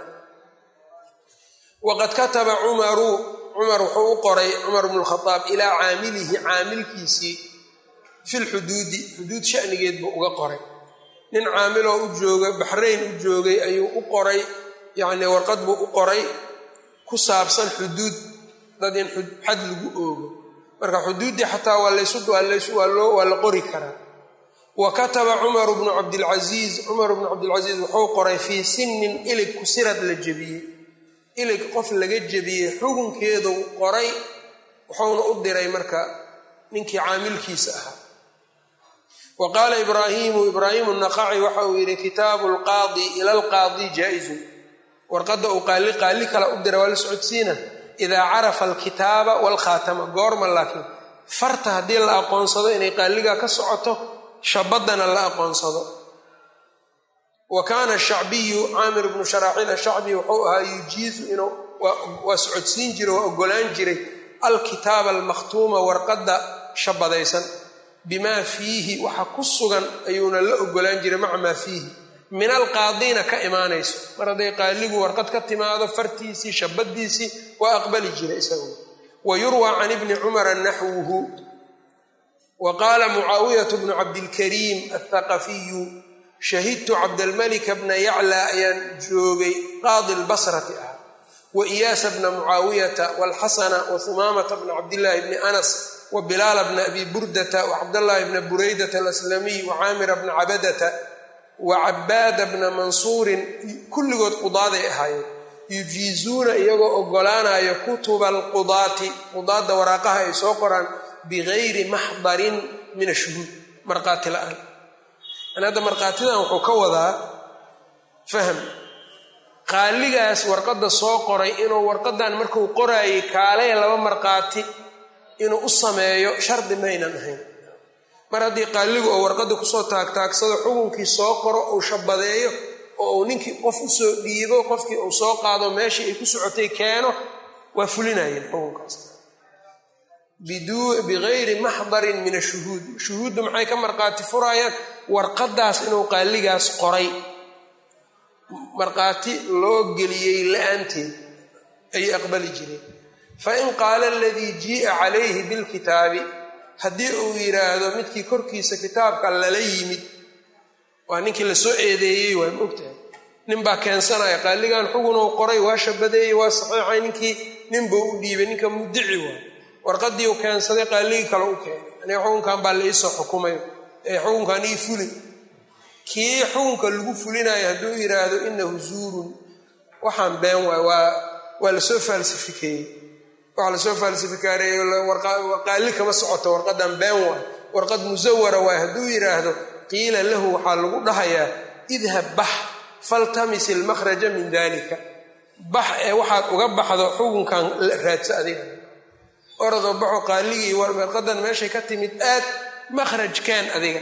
waqad kataba cumaru cumar wuxuu u qoray cumar bnu lkhadaab ilaa caamilihi caamilkiisii filxuduudi xuduud shanigeed buu uga qoray nin caamiloo u jooga baxrayn u joogay ayuu u qoray yacnii warqad buu u qoray ku saabsan xuduud dad in xad lagu oogo marka xuduuddii xataa waa la qori karaa wa kataba cumaru bnu cabdilcasiis cumar bnu cabdilcasiis wuxuu qoray fii sinin ilig kusirad la jebiyey ilig qof laga jebiyey xukunkeedu qoray wuxuuna u diray marka ninkii caamilkiisa ahaa wa qaala ibraahiimu ibraahimu naqaci waxa uu yidhi kitaabu lqaadi ila alqaadi jaa-izun warqadda uu qaali qaali kale u dira waa la socodsiina idaa carafa alkitaaba waalkhaatama goorma laakiin farta haddii la aqoonsado inay qaaligaa ka socoto shabaddana la aqoonsado wa kaana shacbiyu caamir bnu sharaaxiil ashacbi wuxuu ahaa yujiizu inuu waa socodsiin jiray waa ogolaan jiray alkitaaba almakhtuuma warqadda shabadaysan bimaa fiihi waxa ku sugan ayuuna la ogolaan jiray maca maa fiihi min alqaadiina ka imaanayso mar hadday qaaligu warqad ka timaado fartiisii shabadiisii waa aqbali jiray isagu wa yurwaa can ibni cumara naxwuhu wa qaala mucaawiyatu bnu cabdilkariim athaqafiyu shahidtu cabdalmalika bna yaclaa ayaan joogay qaadi lbasrati ah wa iyaasa bna mucaawiyata walxasana wa humaamata bna cabdillaahi bni anas wa bilaala bna abi burdata wa cabdallaahi bna buraydata alaslamiy wa caamira bna cabadata wa cabaada bna mansuurin kulligood qudaaday ahaayeen yujiizuuna iyagoo ogolaanayo kutuba alqudaati qudaadda waraaqaha ay soo qoraan bigayri maxdarin min ashuhuud markhaati la-aan an hadda markhaatidan wuxuu ka wadaa fahm qaaligaas warqadda soo qoray inuu warqadan markuu qoraayay kaalee laba markhaati inuu u sameeyo shardi maynan ahayn mar haddii qaaligu oo warqadda kusoo taagtaagsado xukunkii soo qoro uu shabadeeyo oo uu ninkii qof usoo dhiibo qofkii uu soo qaado meeshii ay ku socotay keeno waa fulinayeen xukunkaas bigayri maxdarin min ashuhuud shuhuuddu maxay ka markhaati furayaan warqadaas inuu qaaligaas qoray markhaati loo geliyey la-aanteed ayay aqbali jireen fain qaala aladii jii'a calayhi bilkitaabi haddii uu yidhaahdo midkii korkiisa kitaabka lala yimid waa ninkii lasoo eedeeyey waa maogtahay ninbaa keensanaya qaaligan xugunuu qoray waa shabadeeyey waa saxiixay ninkii ninbuu u dhiibay ninka mudici waay warqadii uu keensaday qaaligii kale u keenay aniga xukunkan baa la iisoo xukumay ee xukunkan ii fuli kii xukunka lagu fulinayo hadduu yidhaahdo inahu zuurun waxaan been waay waa waa lasoo faalsifikeeyey waxaa lasoo faalsifikaarey qaali kama socoto warqadan been waay warqad musawara waay hadduu yidhaahdo qiila lahu waxaa lagu dhahayaa idhab bax faltamis ilmakhraja min dalika bax ee waxaad uga baxdo xukunkan raadsa adiga oradoo baxo qaaligii warqadan meeshay ka timid aad makhrajkaan adiga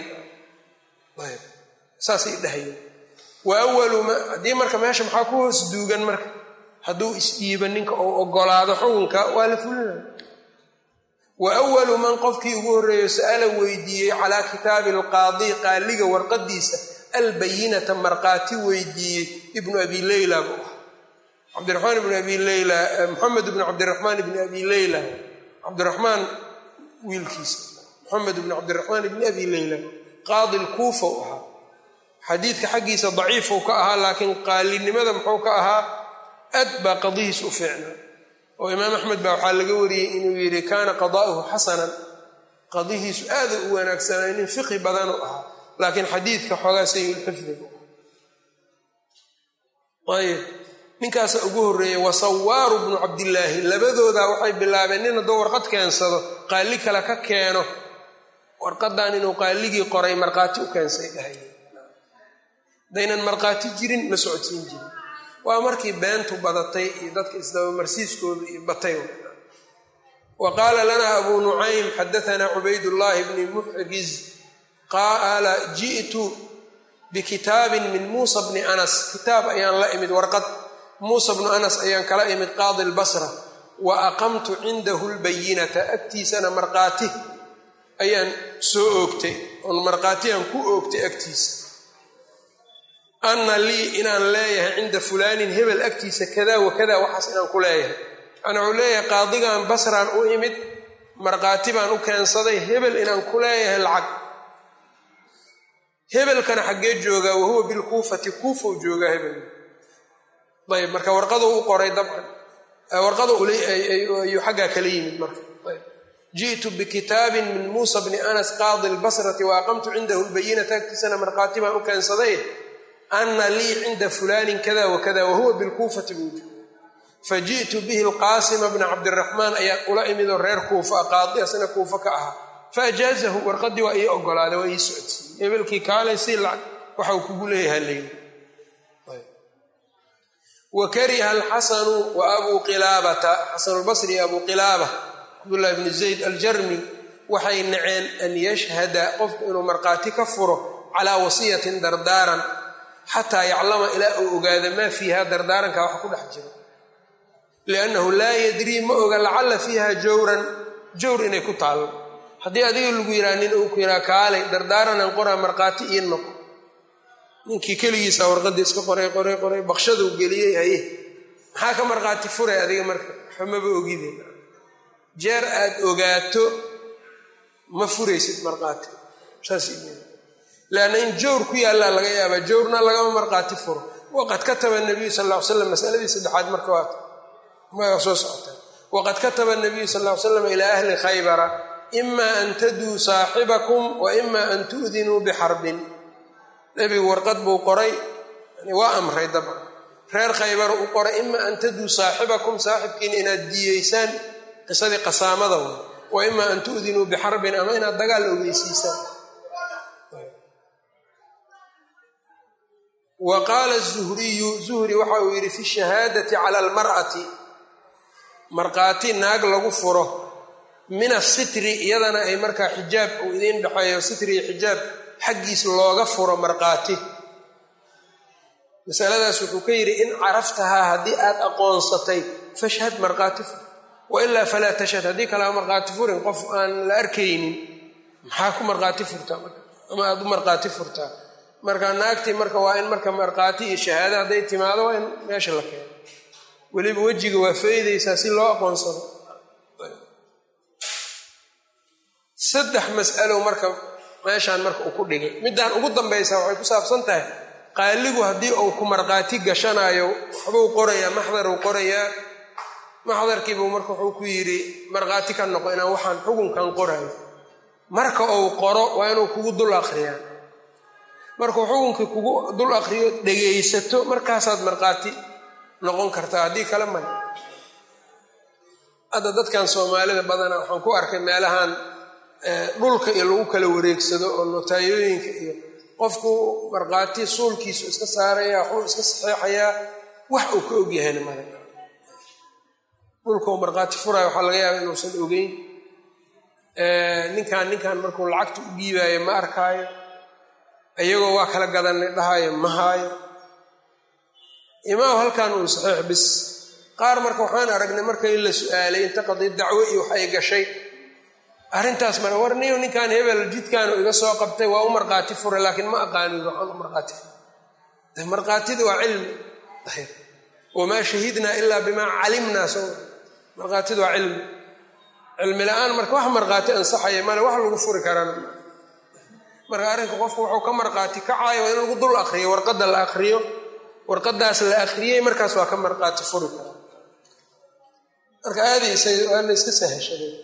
saasay dhahayeen wa awalu ma haddii marka meesha maxaa ku hoos duugan marka hadduu isdhiibo ninka uu ogolaado xukunka waa la fulinaya wa awalu man qofkii ugu horreeyo sa'ala weydiiyey calaa kitaabi alqaadi qaaliga warqadiisa albayinata markhaati weydiiyey ibnu abi leyla buu ah cabdiraxmaan ibnu abi leyla moxamed ibnu cabdiraxmaan ibni abi leyla cabdiraxmaan wiilkiisa moxamed ibnu cabdiraxmaan ibni abi leyla qaadi lkuufa u ahaa xadiidka xaggiisa daciifuu ka ahaa laakiin qaalinimada muxuu ka ahaa aad baa qadihiis u fiicnaa oo imaam axmed baa waxaa laga wariyey inuu yidhi kaana qadaa'uhu xasanan qadihiisu aada u wanaagsanaa nin fiqhi badanu ahaa laakiin xadiidka xoogaa sayulxifdigu ayb ninkaasa ugu horreeyey wa sawaaru bnu cabdillaahi labadoodaa waxay bilaabeen nin hadduu warqad keensado qaali kale ka keeno warqadan inuu qaaligii qoray markhaati u keensay dhahay hadaynan markhaati jirin ma socodsiin jirin waa markii beentu badatay iyo dadka isdabamarsiiskooda iyo batay wa qaala lanaa abuu nucaym xadaanaa cubaydullaahi bni muxriz qaala ji'tu bikitaabin min muusa bni anas kitaab ayaan la imid warqad muusa bnu anas ayaan kala imid qaadi lbasra wa aqamtu cindahu lbayinata agtiisana markhaati ayaan soo oogtay oon markhaatiyaan ku oogtay agtiisa anna lii inaan leeyahay cinda fulaanin hebel agtiisa kada wa kada waxaas inaan ku leeyahay ana wuxuu leeyahay qaadigan basraan u imid markhaati baan u keensaday hebel inaan ku leeyahay lacag hebelkana xaggee joogaa wahuwa bilkuufati kuufa u joogaa hebel ayb marka warqadu u qoray dabcan warqada ayuu xaggaa kala yimid marka ji'tu bikitaabin min muusa bni anas qaadi lbasrati wa aqamtu cindahu lbayinata agtiisana markhaati baan u keensaday ana lii cinda fulaanin kada wakada wahuwa bilkuufati buu jooga faji'tu bihi alqaasima bna cabdiraxmaan ayaa ula imidoo reer kuufa a qaadi asna kuufa ka ahaa faajaazahu warqadii waa ii ogolaaday waa ii socodsiiyey hebelkii kaalay si lacag waxau kugu leeyaha leyi wa kariha alxasanu wa abuu qilaabata xasanulbasri iyo abuu qilaaba cabdullahi bni zayd aljarmi waxay naceen an yashhada qofku inuu markhaati ka furo calaa wasiyatin dardaaran xataa yaclama ilaa uu ogaada maa fiiha dardaaranka wax ku dhex jiro liannahu laa yadrii ma oga lacalla fiiha jawran jawr inay ku taallo haddii adiga lagu yiraa nin uu ku yiraa kaalay dardaaranan qoraa markhaati ii noqo ninkii keligiisa warqadii iska qoray qoray qoray bakshaduu geliyey haye maxaa ka markhaati furay adiga marka xumaba ogide jeer aad ogaato ma furaysid markhaati saas leanna in jawr ku yaallaa laga yaabaa jawrna lagama markhaati furo waqad kataba nabiyu sal ll ly slam masaladii saddexaad marka waata ma soo socota waqad kataba nabiyu sal ll ly slam ilaa ahli khaybara ima an taduu saaxibakum wa ima an tu'dinuu bixarbin nebigu warqad buu qoray waa amray dabcan reer khaybara u qoray ima an taduu saaxibakum saaxibkiina inaad diiyeysaan qisadii qasaamada way wa ima an tu'dinuu bixarbin ama inaad dagaal ogeysiisaan wa qaala zuhriyu zuhri waxa uu yidhi fi shahaadati cala almar'ati markhaati naag lagu furo min asitri iyadana ay markaa xijaab uu idiin dhexeeyo sitri iyo xijaab xaggiis looga furo markhaati masaladaas wuxuu ka yidhi in caraftahaa haddii aad aqoonsatay fashhad markhaati fur wailaa falaa tashhad haddii kalea markhaati furin qof aan la arkaynin maxaa ku markhaati furtaa ama aad u markhaati furtaa marka naagtii marka waa in marka markhaati iyo shahaado hadday timaado waa in meesha la keeno weliba wejiga waa faydaysaa si loo aqoonsado saddex mas'alo marka meeshaan marka uu ku dhigay middaan ugu dambaysa waxay ku saabsan tahay qaaligu haddii uu ku markhaati gashanaayo waxbuu qorayaa maxdaruu qorayaa maxdarkiibuu marka wuxuu ku yidhi markhaati ka noqo inaan waxaan xukunkan qorayo marka uu qoro waa inuu kugu dul akriyaa markuu xukunkii kugu dul akriyo dhegaysato markaasaad markhaati noqon kartaa haddii kale maya hadda dadkan soomaalida badana waxaan ku arkay meelahan dhulka iyo lagu kala wareegsado oo notaayooyinka iyo qofku markhaati suulkiisu iska saaraya waxuu iska saxeexayaa wax uu ka ogyahayna male dhulkau markhaati furaayo waxaa laga yaaba inuusan ogeyn ninkan ninkan markuu lacagta u dhiibaayo ma arkaayo iyagoo waa kala gadanay dhahaayo ma haayo imaam halkan uu saxiix bis qaar marka waxaan aragnay markay la su-aalay inta qadi dacwo iyo wax ay gashay arrintaas mara war niyo ninkan hebel jidkaanu iga soo qabtay waa u markhaati furay laakiin ma aqaani waxaan u markhaati furay markhaatida waa cilmi wamaa shahidnaa ilaa bimaa calimnaa soo markhaatida waa cilmi cilmi la-aan marka wax markhaati ansaxaya male wax lagu furi karana marka arrinka qofku wuxuu ka markhaati kacaayo waa in lagu dul akriyo warqadda la akriyo warqadaas la akriyey markaas waa ka markhaati furi karaa marka aadaysa waa la iska sahashaday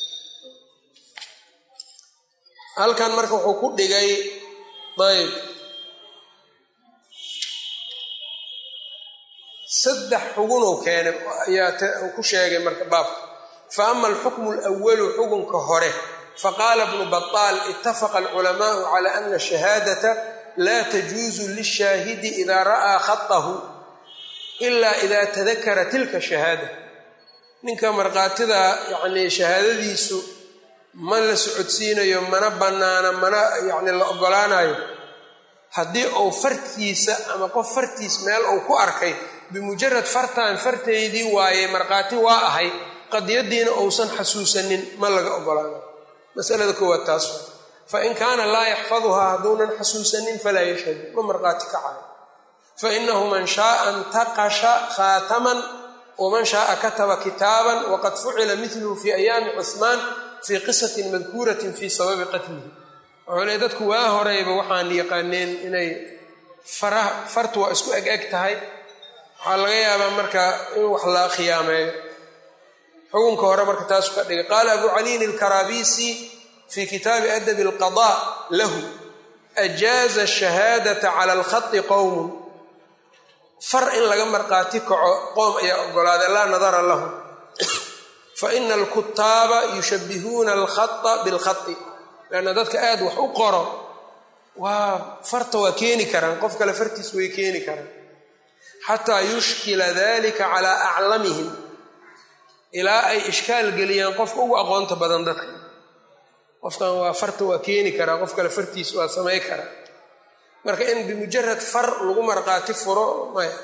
halkan marka wuxuu ku dhigay ayb saddex xugunuu keenay ayaa ku sheegay marka baabka fa ama alxukmu alawalu xukunka hore faqaala bnu baطaal itafaqa alculamaau cala ana shahaadata laa tajuuzu lishaahidi idaa ra'aa khatahu ila ida tadakara tilka shahaada ninka markhaatida yacnii shahaadadiisu ma la socodsiinayo mana bannaana mana yacni la ogolaanayo haddii uu fartiisa ama qof fartiis meel uu ku arkay bimujarad fartaan fartaydii waaye markhaati waa ahay qadiyadiina uusan xasuusanin ma laga ogolaanayo masalada koowaad taas waa fain kaana laa yaxfaduhaa hadduunan xasuusanin falaa yashhadu ma markhaati kacayo fainahu man shaaa intaqasha khaataman waman shaaa kataba kitaaban waqad fucila miluhu fi ayaami cuhmaan fii qisatin madkuuratin fii sababi qatlihi wuxuu leey dadku waa horeyba waxaan yaqaaneen inay faraha fartu waa isku eg eg tahay waxaa laga yaabaa marka in wax la khiyaameeyo xukunka hore marka taasu ka dhigay qaala abu caliin alkaraabisi fii kitaabi adabi alqada lahu ajaaza ashahaadata cala alkhati qowmun far in laga marqaati kaco qoom ayaa ogolaaday laa nadara lahu faina alkutaaba yushabihuuna alkhata bilkhati leanna dadka aad wax u qoro waa farta waa keeni karaan qof kale fartiis way keeni karaan xataa yushkila dalika calaa aclamihim ilaa ay ishkaal geliyaan qofka ugu aqoonta badan dadka qofkan waa farta waa keeni karaa qof kale fartiis waa samay karaa marka in bimujarad far lagu marqaati furo maya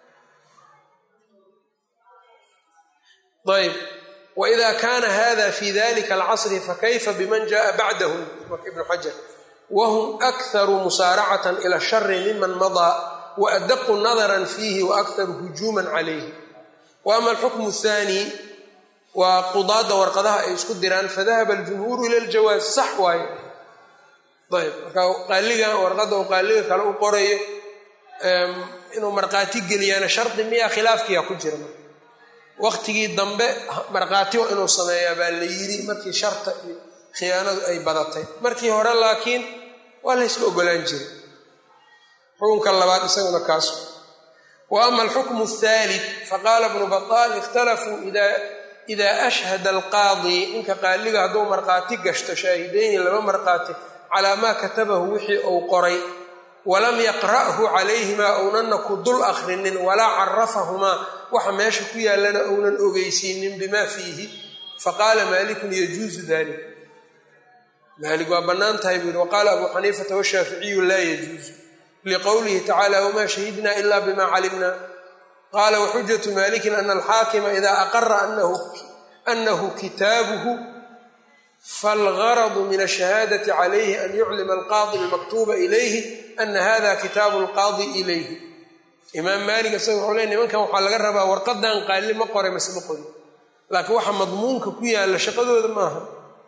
ayb waida kana hada fi dalika alcasri fakayfa biman jaءa bacdahum marka ibnu xajar whm akharu musaaracatan ila shari miman madaa waadaqu nadara fiihi waakharu hujuuma calayhi wa ama alxukmu athani waa qudaada warqadaha ay isku diraan fadahaba aljumhuuru ila ljawaaz sax waaye ayb marka qaaliga warqadda uu qaaliga kale u qorayo inuu markhaati geliyaana shardi miyaa khilaafkiyaa ku jira marka waqtigii dambe markhaati waa inuu sameeyaa baa la yidhi markii sharta iyo khiyaanadu ay badatay markii hore laakiin waa la yska ogolaan jiray xukunka labaad isaguna kaas wa ama alxukmu athaalid faqaala bnu baطaal ikhtalafuu ida ashhada alqaadi ninka qaaliga hadduu markhaati gashto shaahideyni laba markhaati calaa maa katabahu wixii uu qoray walam yaqra'hu calayhimaa ownanna ku dul akhrinin walaa carafahumaa waxa meesha ku yaallana ownan ogeysiinin bimaa fiihi faqaala maalikun yajuusu dalik maalik waa bannaan tahay buu yihi waqaala abuu xaniifata washaaficiyu laa yajuusu liqowlihi tacala wamaa shahidna ila bima calimna qaala waxujatu malikin ana alxaakima ida aqara anahu kitaabuhu falgaradu min ashahaadati calayhi an yuclima alqaadi almaktuuba ilayhi ana hada kitaabu alqaadi ilayhi imaam maalik isaga wuxuu ley nimankan waxaa laga rabaa warqadan qaali ma qoray mase ma qorin laakiin waxa madmuunka ku yaalla shaqadooda maaha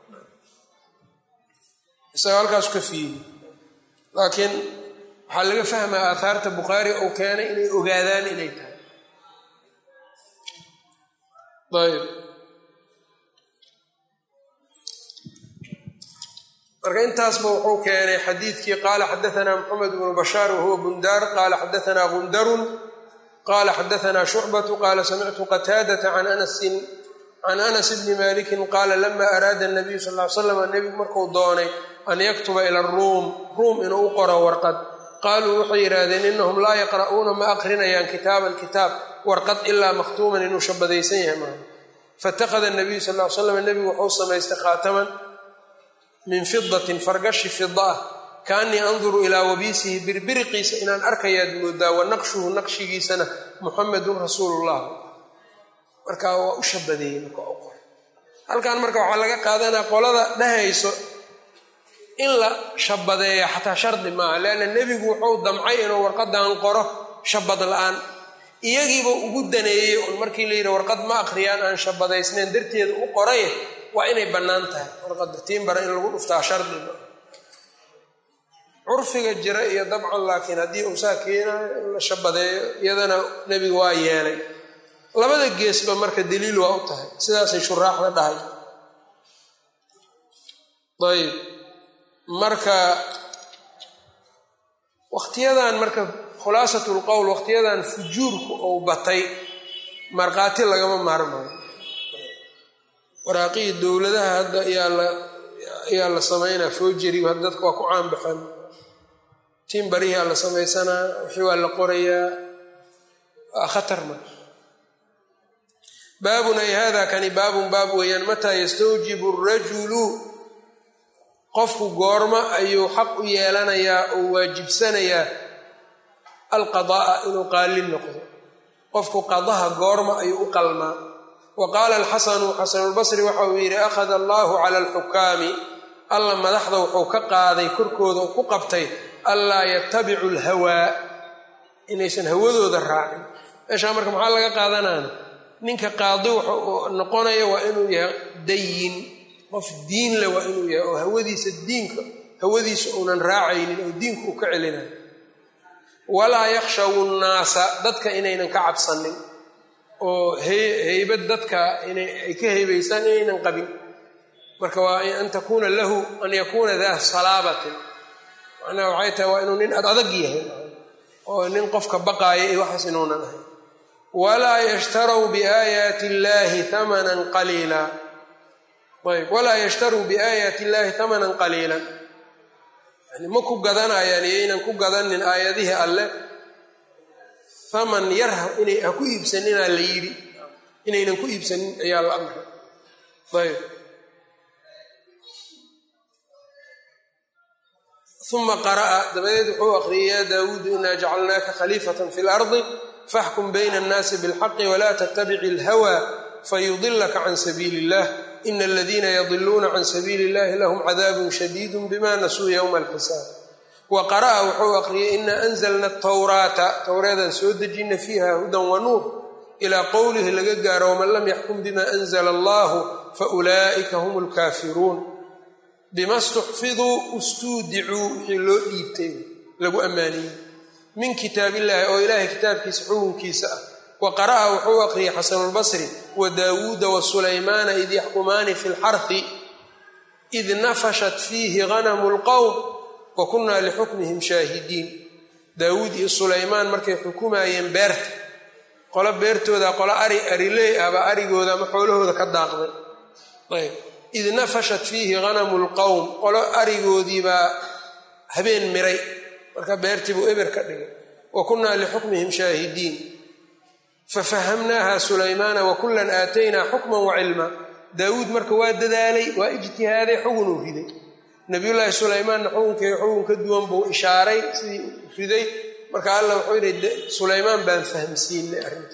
isaga halkaas ka fiiri laakiin waxaa laga fahmaa aathaarta bukhaari uu keenay inay ogaadaan inay tahay ayb marka intaasba wuxuu keenay xadiidkii qaala xadaanaa moxamed bnu bashaar wahuwa bundaar qaala xadaanaa gundarun qaala xadaanaa shucbatu qaala samictu qataadata can anasin can anas bni malikin qaala lama araada nabiyu sal ly slam nebigu markuu doonay an yaktuba ila ruum ruum inuu u qoro warqad qaaluu waxay yidhaahdeen inahum laa yaqra'uuna ma aqrinayaan kitaaban kitaab warqad ilaa makhtuuman inuu shabadaysan yahay maaha faitakhada nabiyu sal ly slam nebigu wuxuu samaystay khaataman min fidatin fargashi fida ah kaanii anduru ilaa wabiisihi birbiriqiisa inaan arkayaad moodaa wa naqshuhu naqshigiisana muxamedun rasuulullah marka waa u shabadeeyey marka u qoray halkan marka waxaa laga qaadanaa qolada dhahayso in la shabadeeya xataa shardi maaha leanna nebigu wuxuu damcay inuu warqadan qoro shabad la-aan iyagiiba ugu daneeyey un markii la yidhi warqad ma akhriyaan aan shabadaysnayn darteeda u qoray waa inay bannaan tahay warqadda tiimbara in lagu dhuftaa shardiba curfiga jira iyo dabcan laakiin haddii uu saa keenayo in la shabadeeyo iyadana nebigu waa yeelay labada geesba marka daliil waa u tahay sidaasay shuraaxda dhahay ayb marka wakhtiyadan marka khulaasatul qowl wakhtiyadan fujuurku uu batay markhaati lagama maarmayo waraaqihii dowladaha hadda ayaa la samaynaa foojeri hadda dadka waa ku caanbaxan timbarihiaa la samaysanaa wixii waa la qorayaa waa khatar marka baabun ay hada kani baabun baab weeyaan mataa yastawjibu rajulu qofku goormo ayuu xaq u yeelanayaa oo waajibsanayaa alqada'a inuu qaalin noqdo qofku qadaha goormo ayuu u qalmaa wa qaala alxasanu xasanulbasri waxa uu yidhi akhada allahu cala alxukaami alla madaxda wuxuu ka qaaday korkooda ku qabtay anlaa yatabicu alhawaa inaysan hawadooda raacin meeshaa marka maxaa laga qaadanaana ninka qaadi wuxuu noqonaya waa inuu yahay dayin qof diin le waa inuu yahay oo hawadiisa diinka hawadiisa uunan raacaynin oo diinku uu ka celinayo walaa yakhshawu nnaasa dadka inaynan ka cabsanin oo heybad dadka ay ka heybaysaan inaynan qabin marka waa an takuuna lahu an yakuuna daa salaabatin macnaha waxay tahay waa inuu nin ad adag yahay oo nin qofka baqaaya iyo waxaas inuunan ahay walaa yashtaruu biaayaati illaahi hamanan qaliila ayb walaa yashtaruu biaayaati illaahi hamanan qaliilan yani ma ku gadanayaan iyaynan ku gadanin aayadihii alle haman yar inay ha ku iibsaninaa la yidhi inaynan ku iibsanin ayaa la amray ayb uma qara'a dabadeed wuxuu aqriyay yaa daawuudu inaa jacalnaaka khaliifatan fi lardi faxkum bayna annaasi bilxaqi walaa tattabici alhawa fayudilaka can sabiili illah ina aladiina yadiluuna can sabiili illahi lahum cadaabun shadiidu bima nasuu yowma alxisaab wa qara'a wuxuu aqriyay ina anzalna atawraata towreedaan soo dejina fiiha hudan wa nuur ilaa qowlihi laga gaaro waman lam yaxkum bima anzla allahu faulaa'ika hum lkaafiruun bima stuxfiduu ustuudicuu wixii loo dhiibtay lagu ammaaniyey min kitaab illahi oo ilaahay kitaabkiisa xukunkiisa ah wa qara'a wuxuu aqriyay xasanulbasri wa daawuuda wa sulaymaana id yaxkumaani fi lxarhi id nafashat fiihi ganamu lqowm wa kunnaa lixukmihim shaahidiin daawuud iyo sulaymaan markay xukumaayeen beerta qolo beertooda qolo ari ariley ahbaa arigooda ama xoolahooda ka daaqday ayb id nafashat fiihi ganamu lqowm qolo arigoodiibaa habeen miray marka beertii buu eber ka dhigay wa kunnaa lixukmihim shaahidiin fafahamnaaha sulaymaana wa kullan aataynaa xukman wa cilma daawuud marka waa dadaalay waa ijtihaaday xugunuu riday nabiyullaahi sulaymaanna xukunkii xukun ka duwan buu ishaaray sidii riday marka alla wuxuu yidhi sulaymaan baan fahmsiinay arrinta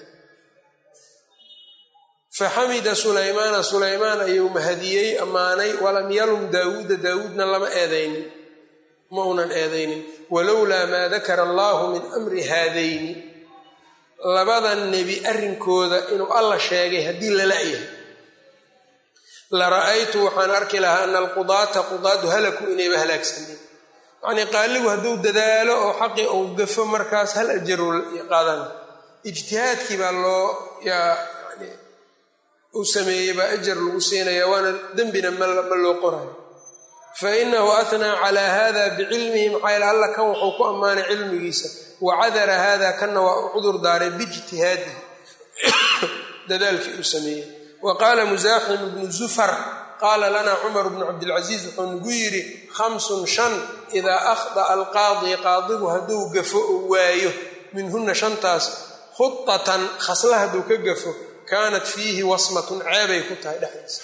faxamida sulaymaana sulaymaan ayuu mahadiyey ammaanay walam yalum daawuuda daawuudna lama eedaynin ma unan eedaynin walowlaa maa dakara allaahu min amri haadayni labadan nebi arrinkooda inuu alla sheegay haddii la la'yahay la ra'aytu waxaan arki lahaa ana alqudaata qudaadu halaku inayba halaagsaneen yacnii qaaligu hadduu dadaalo oo xaqii uu gafo markaas hal ajaru qaadana ijtihaadkii baa loo yaa yani uu sameeyey baa ajar lagu siinaya waana dembina ma loo qorayo fa inahu atnaa calaa hada bicilmihi maxaa yaele alla kan wuxuu ku ammaanay cilmigiisa wa cadara hada kanna waa u cudur daaray biijtihaadihi dadaalkii uu sameeyey wa qaala musaaxim ibnu zufar qaala lanaa cumar bnu cabdilcasiis wuxuu nagu yidhi khamsun shan idaa akhda'a alqaadi qaadigu hadduu gafo oo waayo minhunna shantaas khudatan khasla hadduu ka gafo kaanat fiihi wasmatun ceebay ku tahay dhexdiisa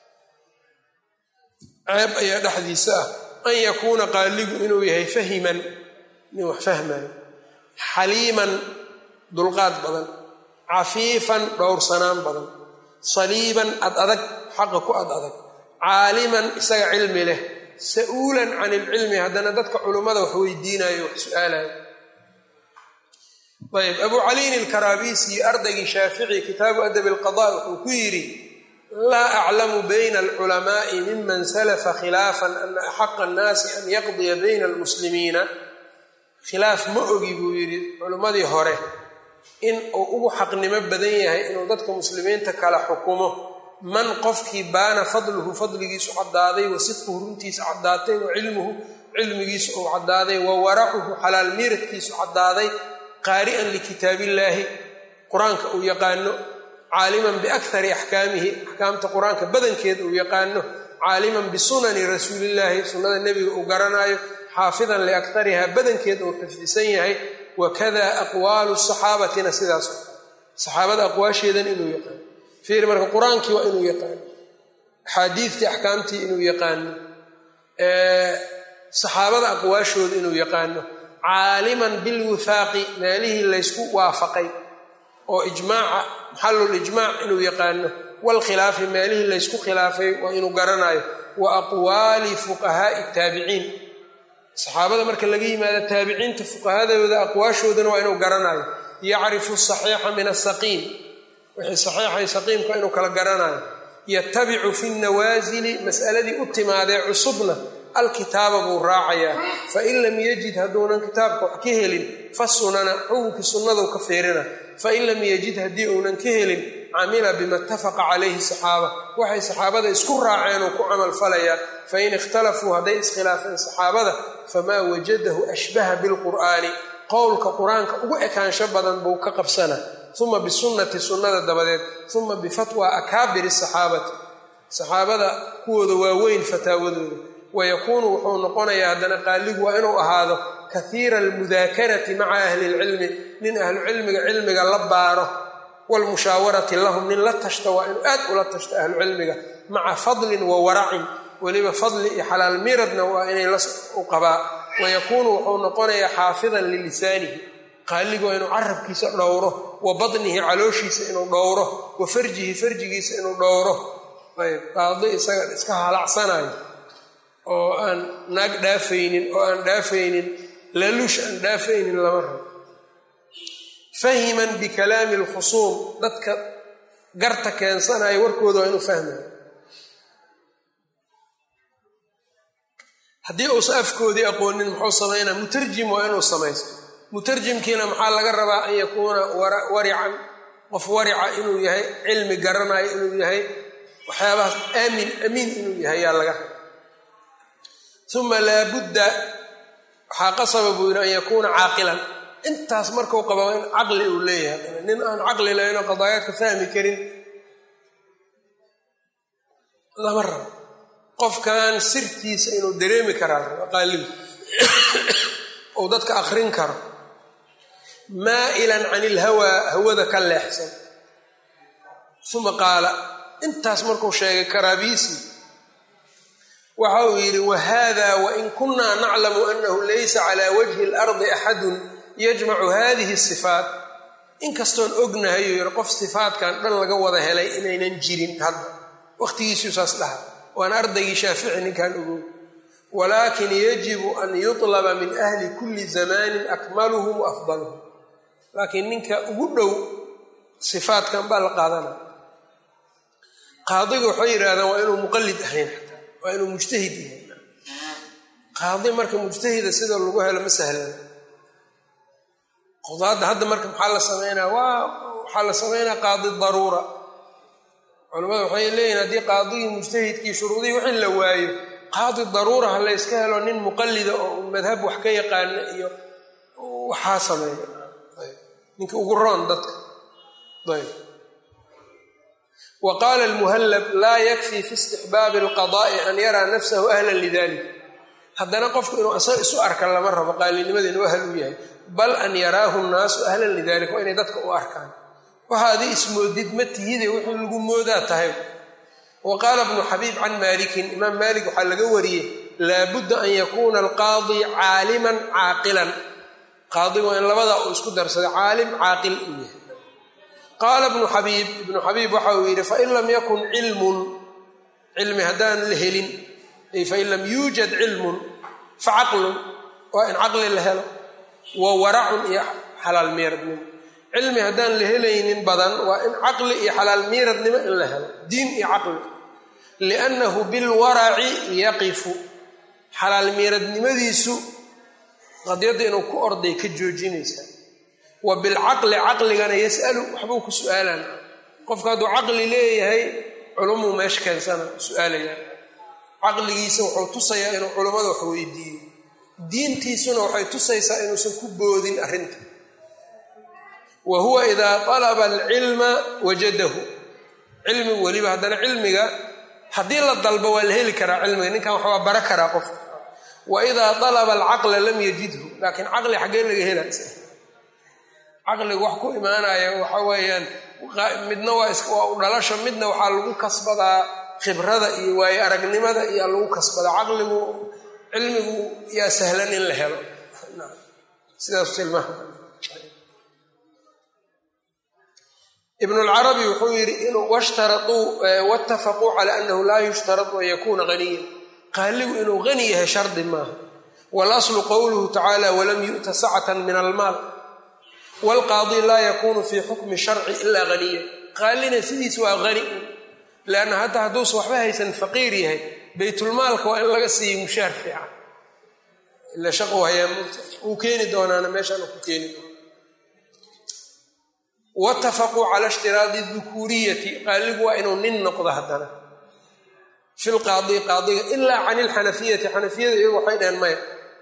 ceeb ayaa dhexdiisa ah an yakuuna qaaligu inuu yahay fahiman nin wax fahmayo xaliiman dulqaad badan cafiifan dhowrsanaan badan saliiban ad adag xaqa ku ad adag caaliman isaga cilmi leh sa'uulan can ilcilmi haddana dadka culummada wax weydiinayo wax su-aalayo ayb abu caliin ilkaraabisi ardaygii shaafici kitaabu adabi alqada wuxuu ku yidhi laa aclamu bayna alculamaai miman salafa khilaafan ana axaqa annaasi an yaqdiya bayna almuslimiina khilaaf ma ogi buu yidhi culimmadii hore in uu ugu xaqnimo badan yahay inuu dadka muslimiinta kala xukumo man qofkii baana fadluhu fadligiisu caddaaday wa sidquhu runtiisa caddaatay wa cilmuhu cilmigiisu uu caddaaday wa waracuhu xalaal miiradkiisu caddaaday qaari'an likitaabillaahi qur-aanka uu yaqaano caaliman biakhari axkaamihi axkaamta qur-aanka badankeeda uu yaqaano caaliman bisunani rasuulillaahi sunnada nebiga uu garanaayo xaafidan liakhariha badankeeda uu xifdisan yahay wakada aqwaalu saxaabatina sidaas saxaabada aqwaasheedan inuu yaqaano fiir marka qur-aankii waa inuu yaqaano axaadiidtii axkaamtii inuu yaqaano saxaabada aqwaashooda inuu yaqaano caaliman bilwifaaqi meelihii laysku waafaqay oo ijmaaca maxallul ijmaac inuu yaqaano waalkhilaafi meelihii laysku khilaafay waa inuu garanayo wa aqwaali fuqahaa'i taabiciin saxaabada marka laga yimaado taabiciinta fuqahadooda aqwaashoodana waa inuu garanayo yacrifu asaxiixa min asaqiim wixii saxiixay saqiimka inuu kala garanayo yatabicu fi nawaasili mas'aladii u timaadee cusubna alkitaaba buu raacayaa fain lam yajid hadduunan kitaabka wax ka helin fa sunana xukunkii sunnaduu ka fiirina fain lam yajid haddii uunan ka helin camila bima itafaqa calayhi saxaaba waxay saxaabada isku raaceen oo ku camal falayaan fain ikhtalafuu hadday iskhilaafeen saxaabada famaa wajadahu ashbaha bilqur'aani qowlka qur-aanka ugu ekaansho badan buu ka qabsana uma bisunnati sunnada dabadeed uma bifatwa akaabiri saxaabati saxaabada kuwooda waaweyn fataawadooda wayakuunu wuxuu noqonayaa haddana qaaligu waa inuu ahaado kahiira almudaakarati maca ahli lcilmi nin ahlucilmiga cilmiga la baaro wlmushaawarati lahum nin la tashta waa inuu aad ula tashto ahlucilmiga maca fadlin wa waracin weliba fadli iyo xalaal miradna waa inay u qabaa wayakuunu wuxuu noqonayaa xaafidan lilisaanihi qaaligu waa inuu carabkiisa dhowro wa badnihi calooshiisa inuu dhowro wa farjihi farjigiisa inuu dhowro ayb qaadi isaga iska halacsanayo oo aan naag dhaafaynin oo aan dhaafaynin laluush aan dhaafaynin lama rabo fahiman bikalaami alkhusuum dadka garta keensanayo warkooda waa inuu fahmayo haddii uusan afkoodii aqoonin muxuu samaynaa mutarjim waa inuu samaysto mutarjimkiina maxaa laga rabaa an yakuuna warican qof warica inuu yahay cilmi garanayo inuu yahay waxyaabahaas aamin amiin inuu yahay yaa laga raba uma laabudda waxaa qasaba buu yidhi an yakuuna caaqilan intaas markuu qaba in caqli uu leeyahay nin aan caqli lahaynoo qadaayaadka fahmi karin lama rabo qofkan sirtiisa inuu dareemi karaa qaaligu ou dadka akrin karo maa'ilan can ilhawaa hawada ka leexsan uma qaala intaas markuu sheegay karaabiisi waxa uu yidhi wahada wain kunaa naclamu anahu laysa cala wajhi اlardi axadun yajmacu hadihi sifaat inkastoon ognahay uu yidhi qof sifaatkan dhan laga wada helay inaynan jirin hadda waqtigiisuu saas dhaha waan ardaygii shaafici ninkan ogow walaakin yajibu an yuطlaba min ahli kuli zamanin akmaluhum wa afdaluhum laakiin ninka ugu dhow sifaatkan baa la qaadanaya qaadiga waxay yidhahdaan waa inuu muqallid ahayn xataa waa inuu mujtahid yahay qaadi marka mujtahida sida lagu helo ma sahlana qudaadda hadda marka maxaa la sameynaa waa waxaa la sameynaa qaadi daruura culamada waxay leeyihin haddii qaadigii mujtahidkii shuruudihii wixii la waayo qaadi daruura ha layska helo nin muqallida oo madhab wax ka yaqaana iyo waxaa sameeya ninka ugu roon dadka ayb wa qaala almuhallab laa yakfii fi istixbaabi alqadaa'i an yaraa nafsahu ahlan lidalik haddana qofku inuu asaga isu arka lama rabo qaalinimada inuu ahal u yahay bal an yaraahu nnaasu ahlan lidalik waa inay dadka u arkaan waxa adi ismoodid ma tihide wixii lagu moodaa tahay wa qaala bnu xabiib can maalikin imaam maalik waxaa laga wariyey laabudda an yakuuna alqaadi caaliman caaqilan qaadigu waa in labadaa uu isku darsaday caalim caaqil uu yahay qaala bnu xabiib ibnu xabiib waxa uu yidhi fain lam yakun cilmun cilmi haddaan la helin ay fain lam yuujad cilmun facaqlun waa in caqli la helo wa waracun iyo xalaal meeradnimo cilmi haddaan la helaynin badan waa in caqli iyo xalaal miiradnimo in la helo diin iyo caqli liannahu bilwaraci yaqifu xalaal miiradnimadiisu qadyadda inuu ku orday ka joojinaysaa wa bilcaqli caqligana yas'alu waxbuu ku su-aalan qofka hadduu caqli leeyahay culumuu meesha keensana su-aalayaan caqligiisa wuxuu tusayaa inuu culummada wax weydiiyo diintiisuna waxay tusaysaa inuusan ku boodin arrinta wa huwa idaa alaba alcilma wajadahu cilmigu weliba haddana cilmiga haddii la dalbo waa la heli karaa cilmiga ninkan wax waa bara karaa qofka wa idaa alaba alcaqla lam yajidhu laakiin caqli xaggee laga hela caqligu wax ku imaanaya waxa weeyaan midna waa u dhalasho midna waxaa lagu kasbadaa khibrada iyo waayo aragnimada iyaa lagu kasbadaa caqligu cilmigu yaa sahlan in la helo sidaas tilmaam ibn اlcarabi wuxuu yidhi washtaraduu waاtafaquu cala anahu laa yushtaradu an yakuuna haniya qaaligu inuu hani yahay shardi maaha walaslu qowluhu tacaala walam yu'ta sacata min almaal wاlqaadi laa yakunu fi xukmi sharci ila haniya qaalina sidiis waa qani leanna hadda hadduusa waxba haysan faqiir yahay baytulmaalka waa in laga siiyo mushaar fiican ila shaqu hayaa uu keeni doonaana meeshaan ku keeni doona watafaquu cala ishtiraadi dukuuriyati qaaligu waa inuu nin noqdo haddana fi lqaadi qaadiga ilaa can ilxanafiyati xanafiyada iyagu waxay dhaheen maya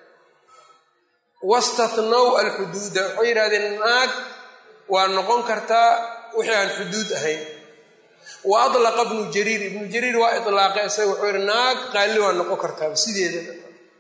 wastatnow alxuduuda waxay yidhahdeen naag waa noqon kartaa wixii aan xuduud ahayn wa adlaqa ibnu jariir ibnu jariir waa ilaaqay isaga wuxuu yihi naag qaali waa noqon kartaaba sideedaba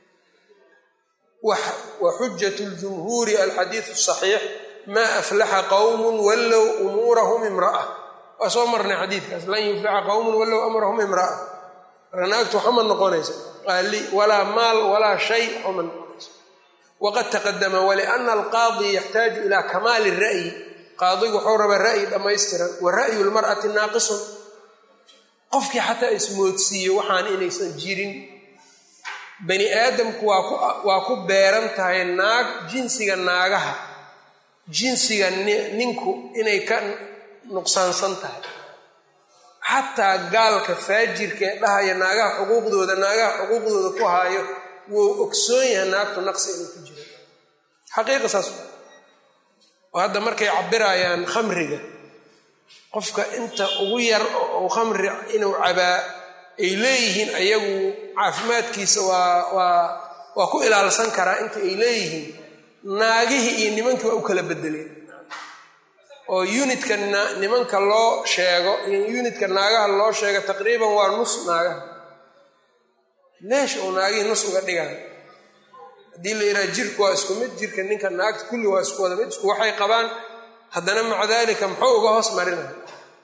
wa xujat ljumhuuri alxadiidu saxiix maa aflaxa qowmun wallow umuurahum imra'a waa soo marnay xadiidkaas lan yuflixa qowmun wallow amrahum imra'a marka naagtu waxama noqonaysa qaali walaa maal walaa shay waxama noqonaysa waqad taqadama waliana alqaadi yaxtaaju ilaa kamaali ra'yi qaadigu wuxuu rabaa ra'yi dhammaystiran wa ra'yu lmar'ati naaqisun qofkii xataa ismoodsiiyo waxaan inaysan jirin bani aadamku waa ku beeran tahay naag jinsiga naagaha jinsiga ninku inay ka nuqsaansan tahay xataa gaalka faajirka ee dhahaya naagaha xuquuqdooda naagaha xuquuqdooda ku haayo wuu ogsoon yahay naagtu naqsi inuu ku jiro xaqiiqa saas oo hadda markay cabirayaan khamriga qofka inta ugu yar oo khamri inuu cabaa ay leeyihiin ayagu caafimaadkiisa waa waa waa ku ilaalsan karaa inta ay leeyihiin naagihii iyo nimankii waa u kala bedeleen oo unitka nimanka loo sheego iyo unitka naagaha loo sheego taqriiban waa nus naagaha leesh uu naagihii nus uga dhigayo haddii la yidhaha jirku waa isku mid jirka ninka naagta kulli waa isku wada mid isku waxay qabaan haddana maca daalika muxuu uga hoos marinaya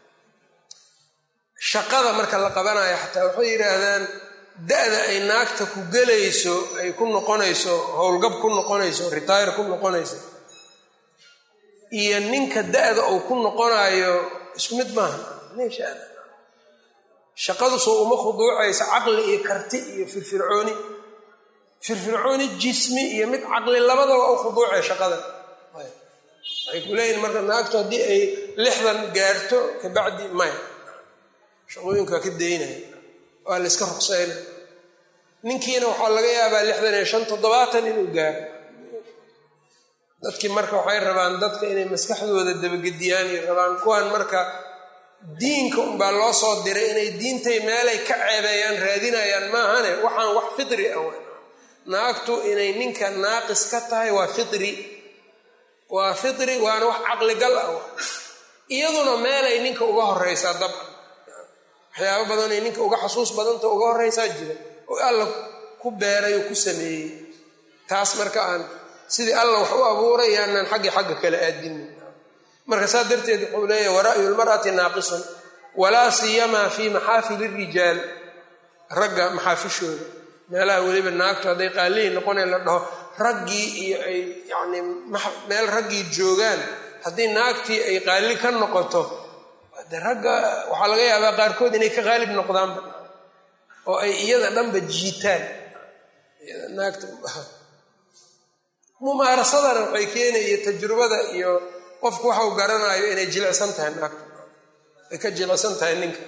shaqada marka la qabanayo xataa waxay yidhaahdaan da-da ay naagta ku gelayso ay ku noqonayso howlgab ku noqonayso retire ku noqonayso iyo ninka da-da uu ku noqonayo isku mid maaha meeshaada shaqadu soo uma khuduucaysa caqli iyo karti iyo firfircooni firfircooni jismi iyo mid caqli labadaba u khuduucay shaqada waxay ku leeyihin marka naagtu haddii ay lixdan gaarto kabacdi maya shaqooyinkaa ka daynaya waa la iska ruqsaynaya ninkiina waxaa laga yaabaa lixdan iyo shan toddobaatan inuu gaaro dadkii marka waxay rabaan dadka inay maskaxdooda dabagediyaan iyo rabaan kuwan marka diinka unbaa loo soo diray inay diintay meelay ka ceebeeyaan raadinayaan maahane waxaan wax fitri ah naagtu inay ninka naaqis ka tahay waa fitri waa fitri waana wax caqligal ah iyaduna meelay ninka uga horeysaa dabcan waxyaabo badanay ninka uga xasuus badanta uga horeysaa jira oo alla ku beeray oo ku sameeyey taas marka aan sidii alla wax u abuuray yaanaan xaggi xagga kale aadinin marka saa darteed wuxuu leeyahy wara'yu lmar'ati naaqisun walaa siyamaa fii maxaafili rijaal ragga maxaafishooda meelaha weliba naagtu hadday qaalihi noqonay la dhaho raggii iyo ay yacni meel raggii joogaan haddii naagtii ay qaali ka noqoto de ragga waxaa laga yaabaa qaarkood inay ka qaalib noqdaanba oo ay iyada dhanba jiitaan naagta mumaarasadana waxay keenaya tajrubada iyo qofku waxau garanayo inay jilicsan tahay naagta ay ka jilicsan tahay ninka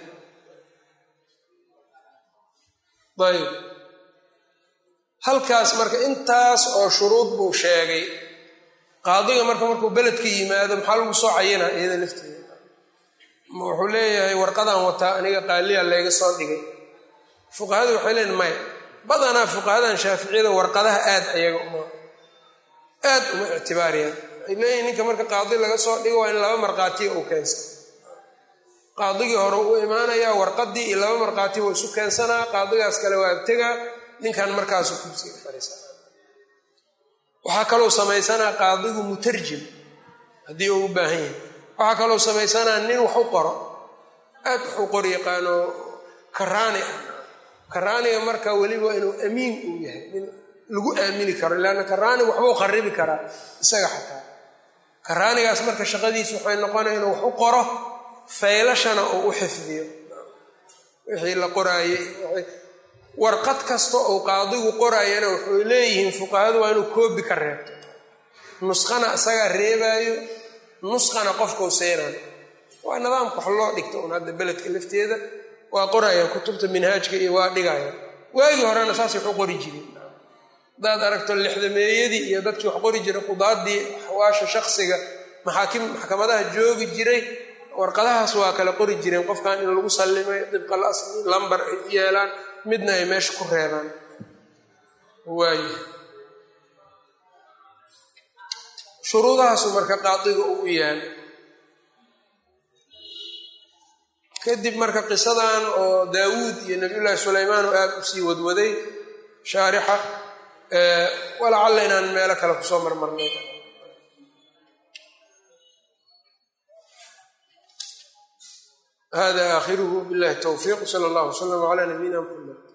ayb halkaas marka intaas oo shuruud buu sheegay qaadiga marka markuu beledka yimaado maxaa lagu soo cayinaa iyada lafteeda wuxuu leeyahay warqadaan wataa aniga qaaliya layga soo dhigay fuqahadu waxay leeyiin maya badanaa fuqahadan shaaficiyada warqadaha aad ayaga uma aad uma ictibaariyaan waxay leeyihin ninka marka qaadi laga soo dhigo waa in laba markhaatiya uu keensan qaadigii hore uu imaanayaa warqadii iyo laba markhaati wuu isu keensanaa qaadigaas kale waa tegaa ninkan markaasu kursiga fariisana waxaa kalou samaysanaa qaadigu mutarjim haddii uu u baahan yahay waxaa kalou samaysanaa nin wax u qoro aad wax u qor yaqaano karaani ah karaaniga marka weliba inuu amiin uu yahay nin lagu aamini karo leanna karaani waxbuu kharibi karaa isaga xataa karaanigaas marka shaqadiisu waxay noqonaya inuu wax u qoro faylashana uu u xifdiyo wixii la qoraayey warqad kasta uu qaadigu qoraayana wuxuu leeyihiin fuqahadu waa inuu koobi ka reebto nusqana isagaa reebaayo nusqana qofkau seenayo waa nidaamka wax loo dhigto un hadda beledka lafteeda waa qorayaan kutubta minhaajka iyo waa dhigayaan waagii horena saasay wax u qori jireen haddaad aragto lixdameeyadii iyo dadkii wax qori jiray qudaadii axwaasha shaksiga maxaakim maxkamadaha joogi jiray warqadahaas waa kala qori jireen qofkan in lagu sallimay dibqal asli lambar ay u yeelaan midna ay meesha ku reebaan waaye shuruudahaasu marka qaadiga uu yaala kadib marka qisadan oo daawuud iyo nabiyullaahi sulaymaan oo aada usii wadwaday shaarixa walacalla inaan meelo kale kusoo marmarnay hada aakhiruhu billahi towfiiq sala allahu wasalam calaa nabiyina muxamed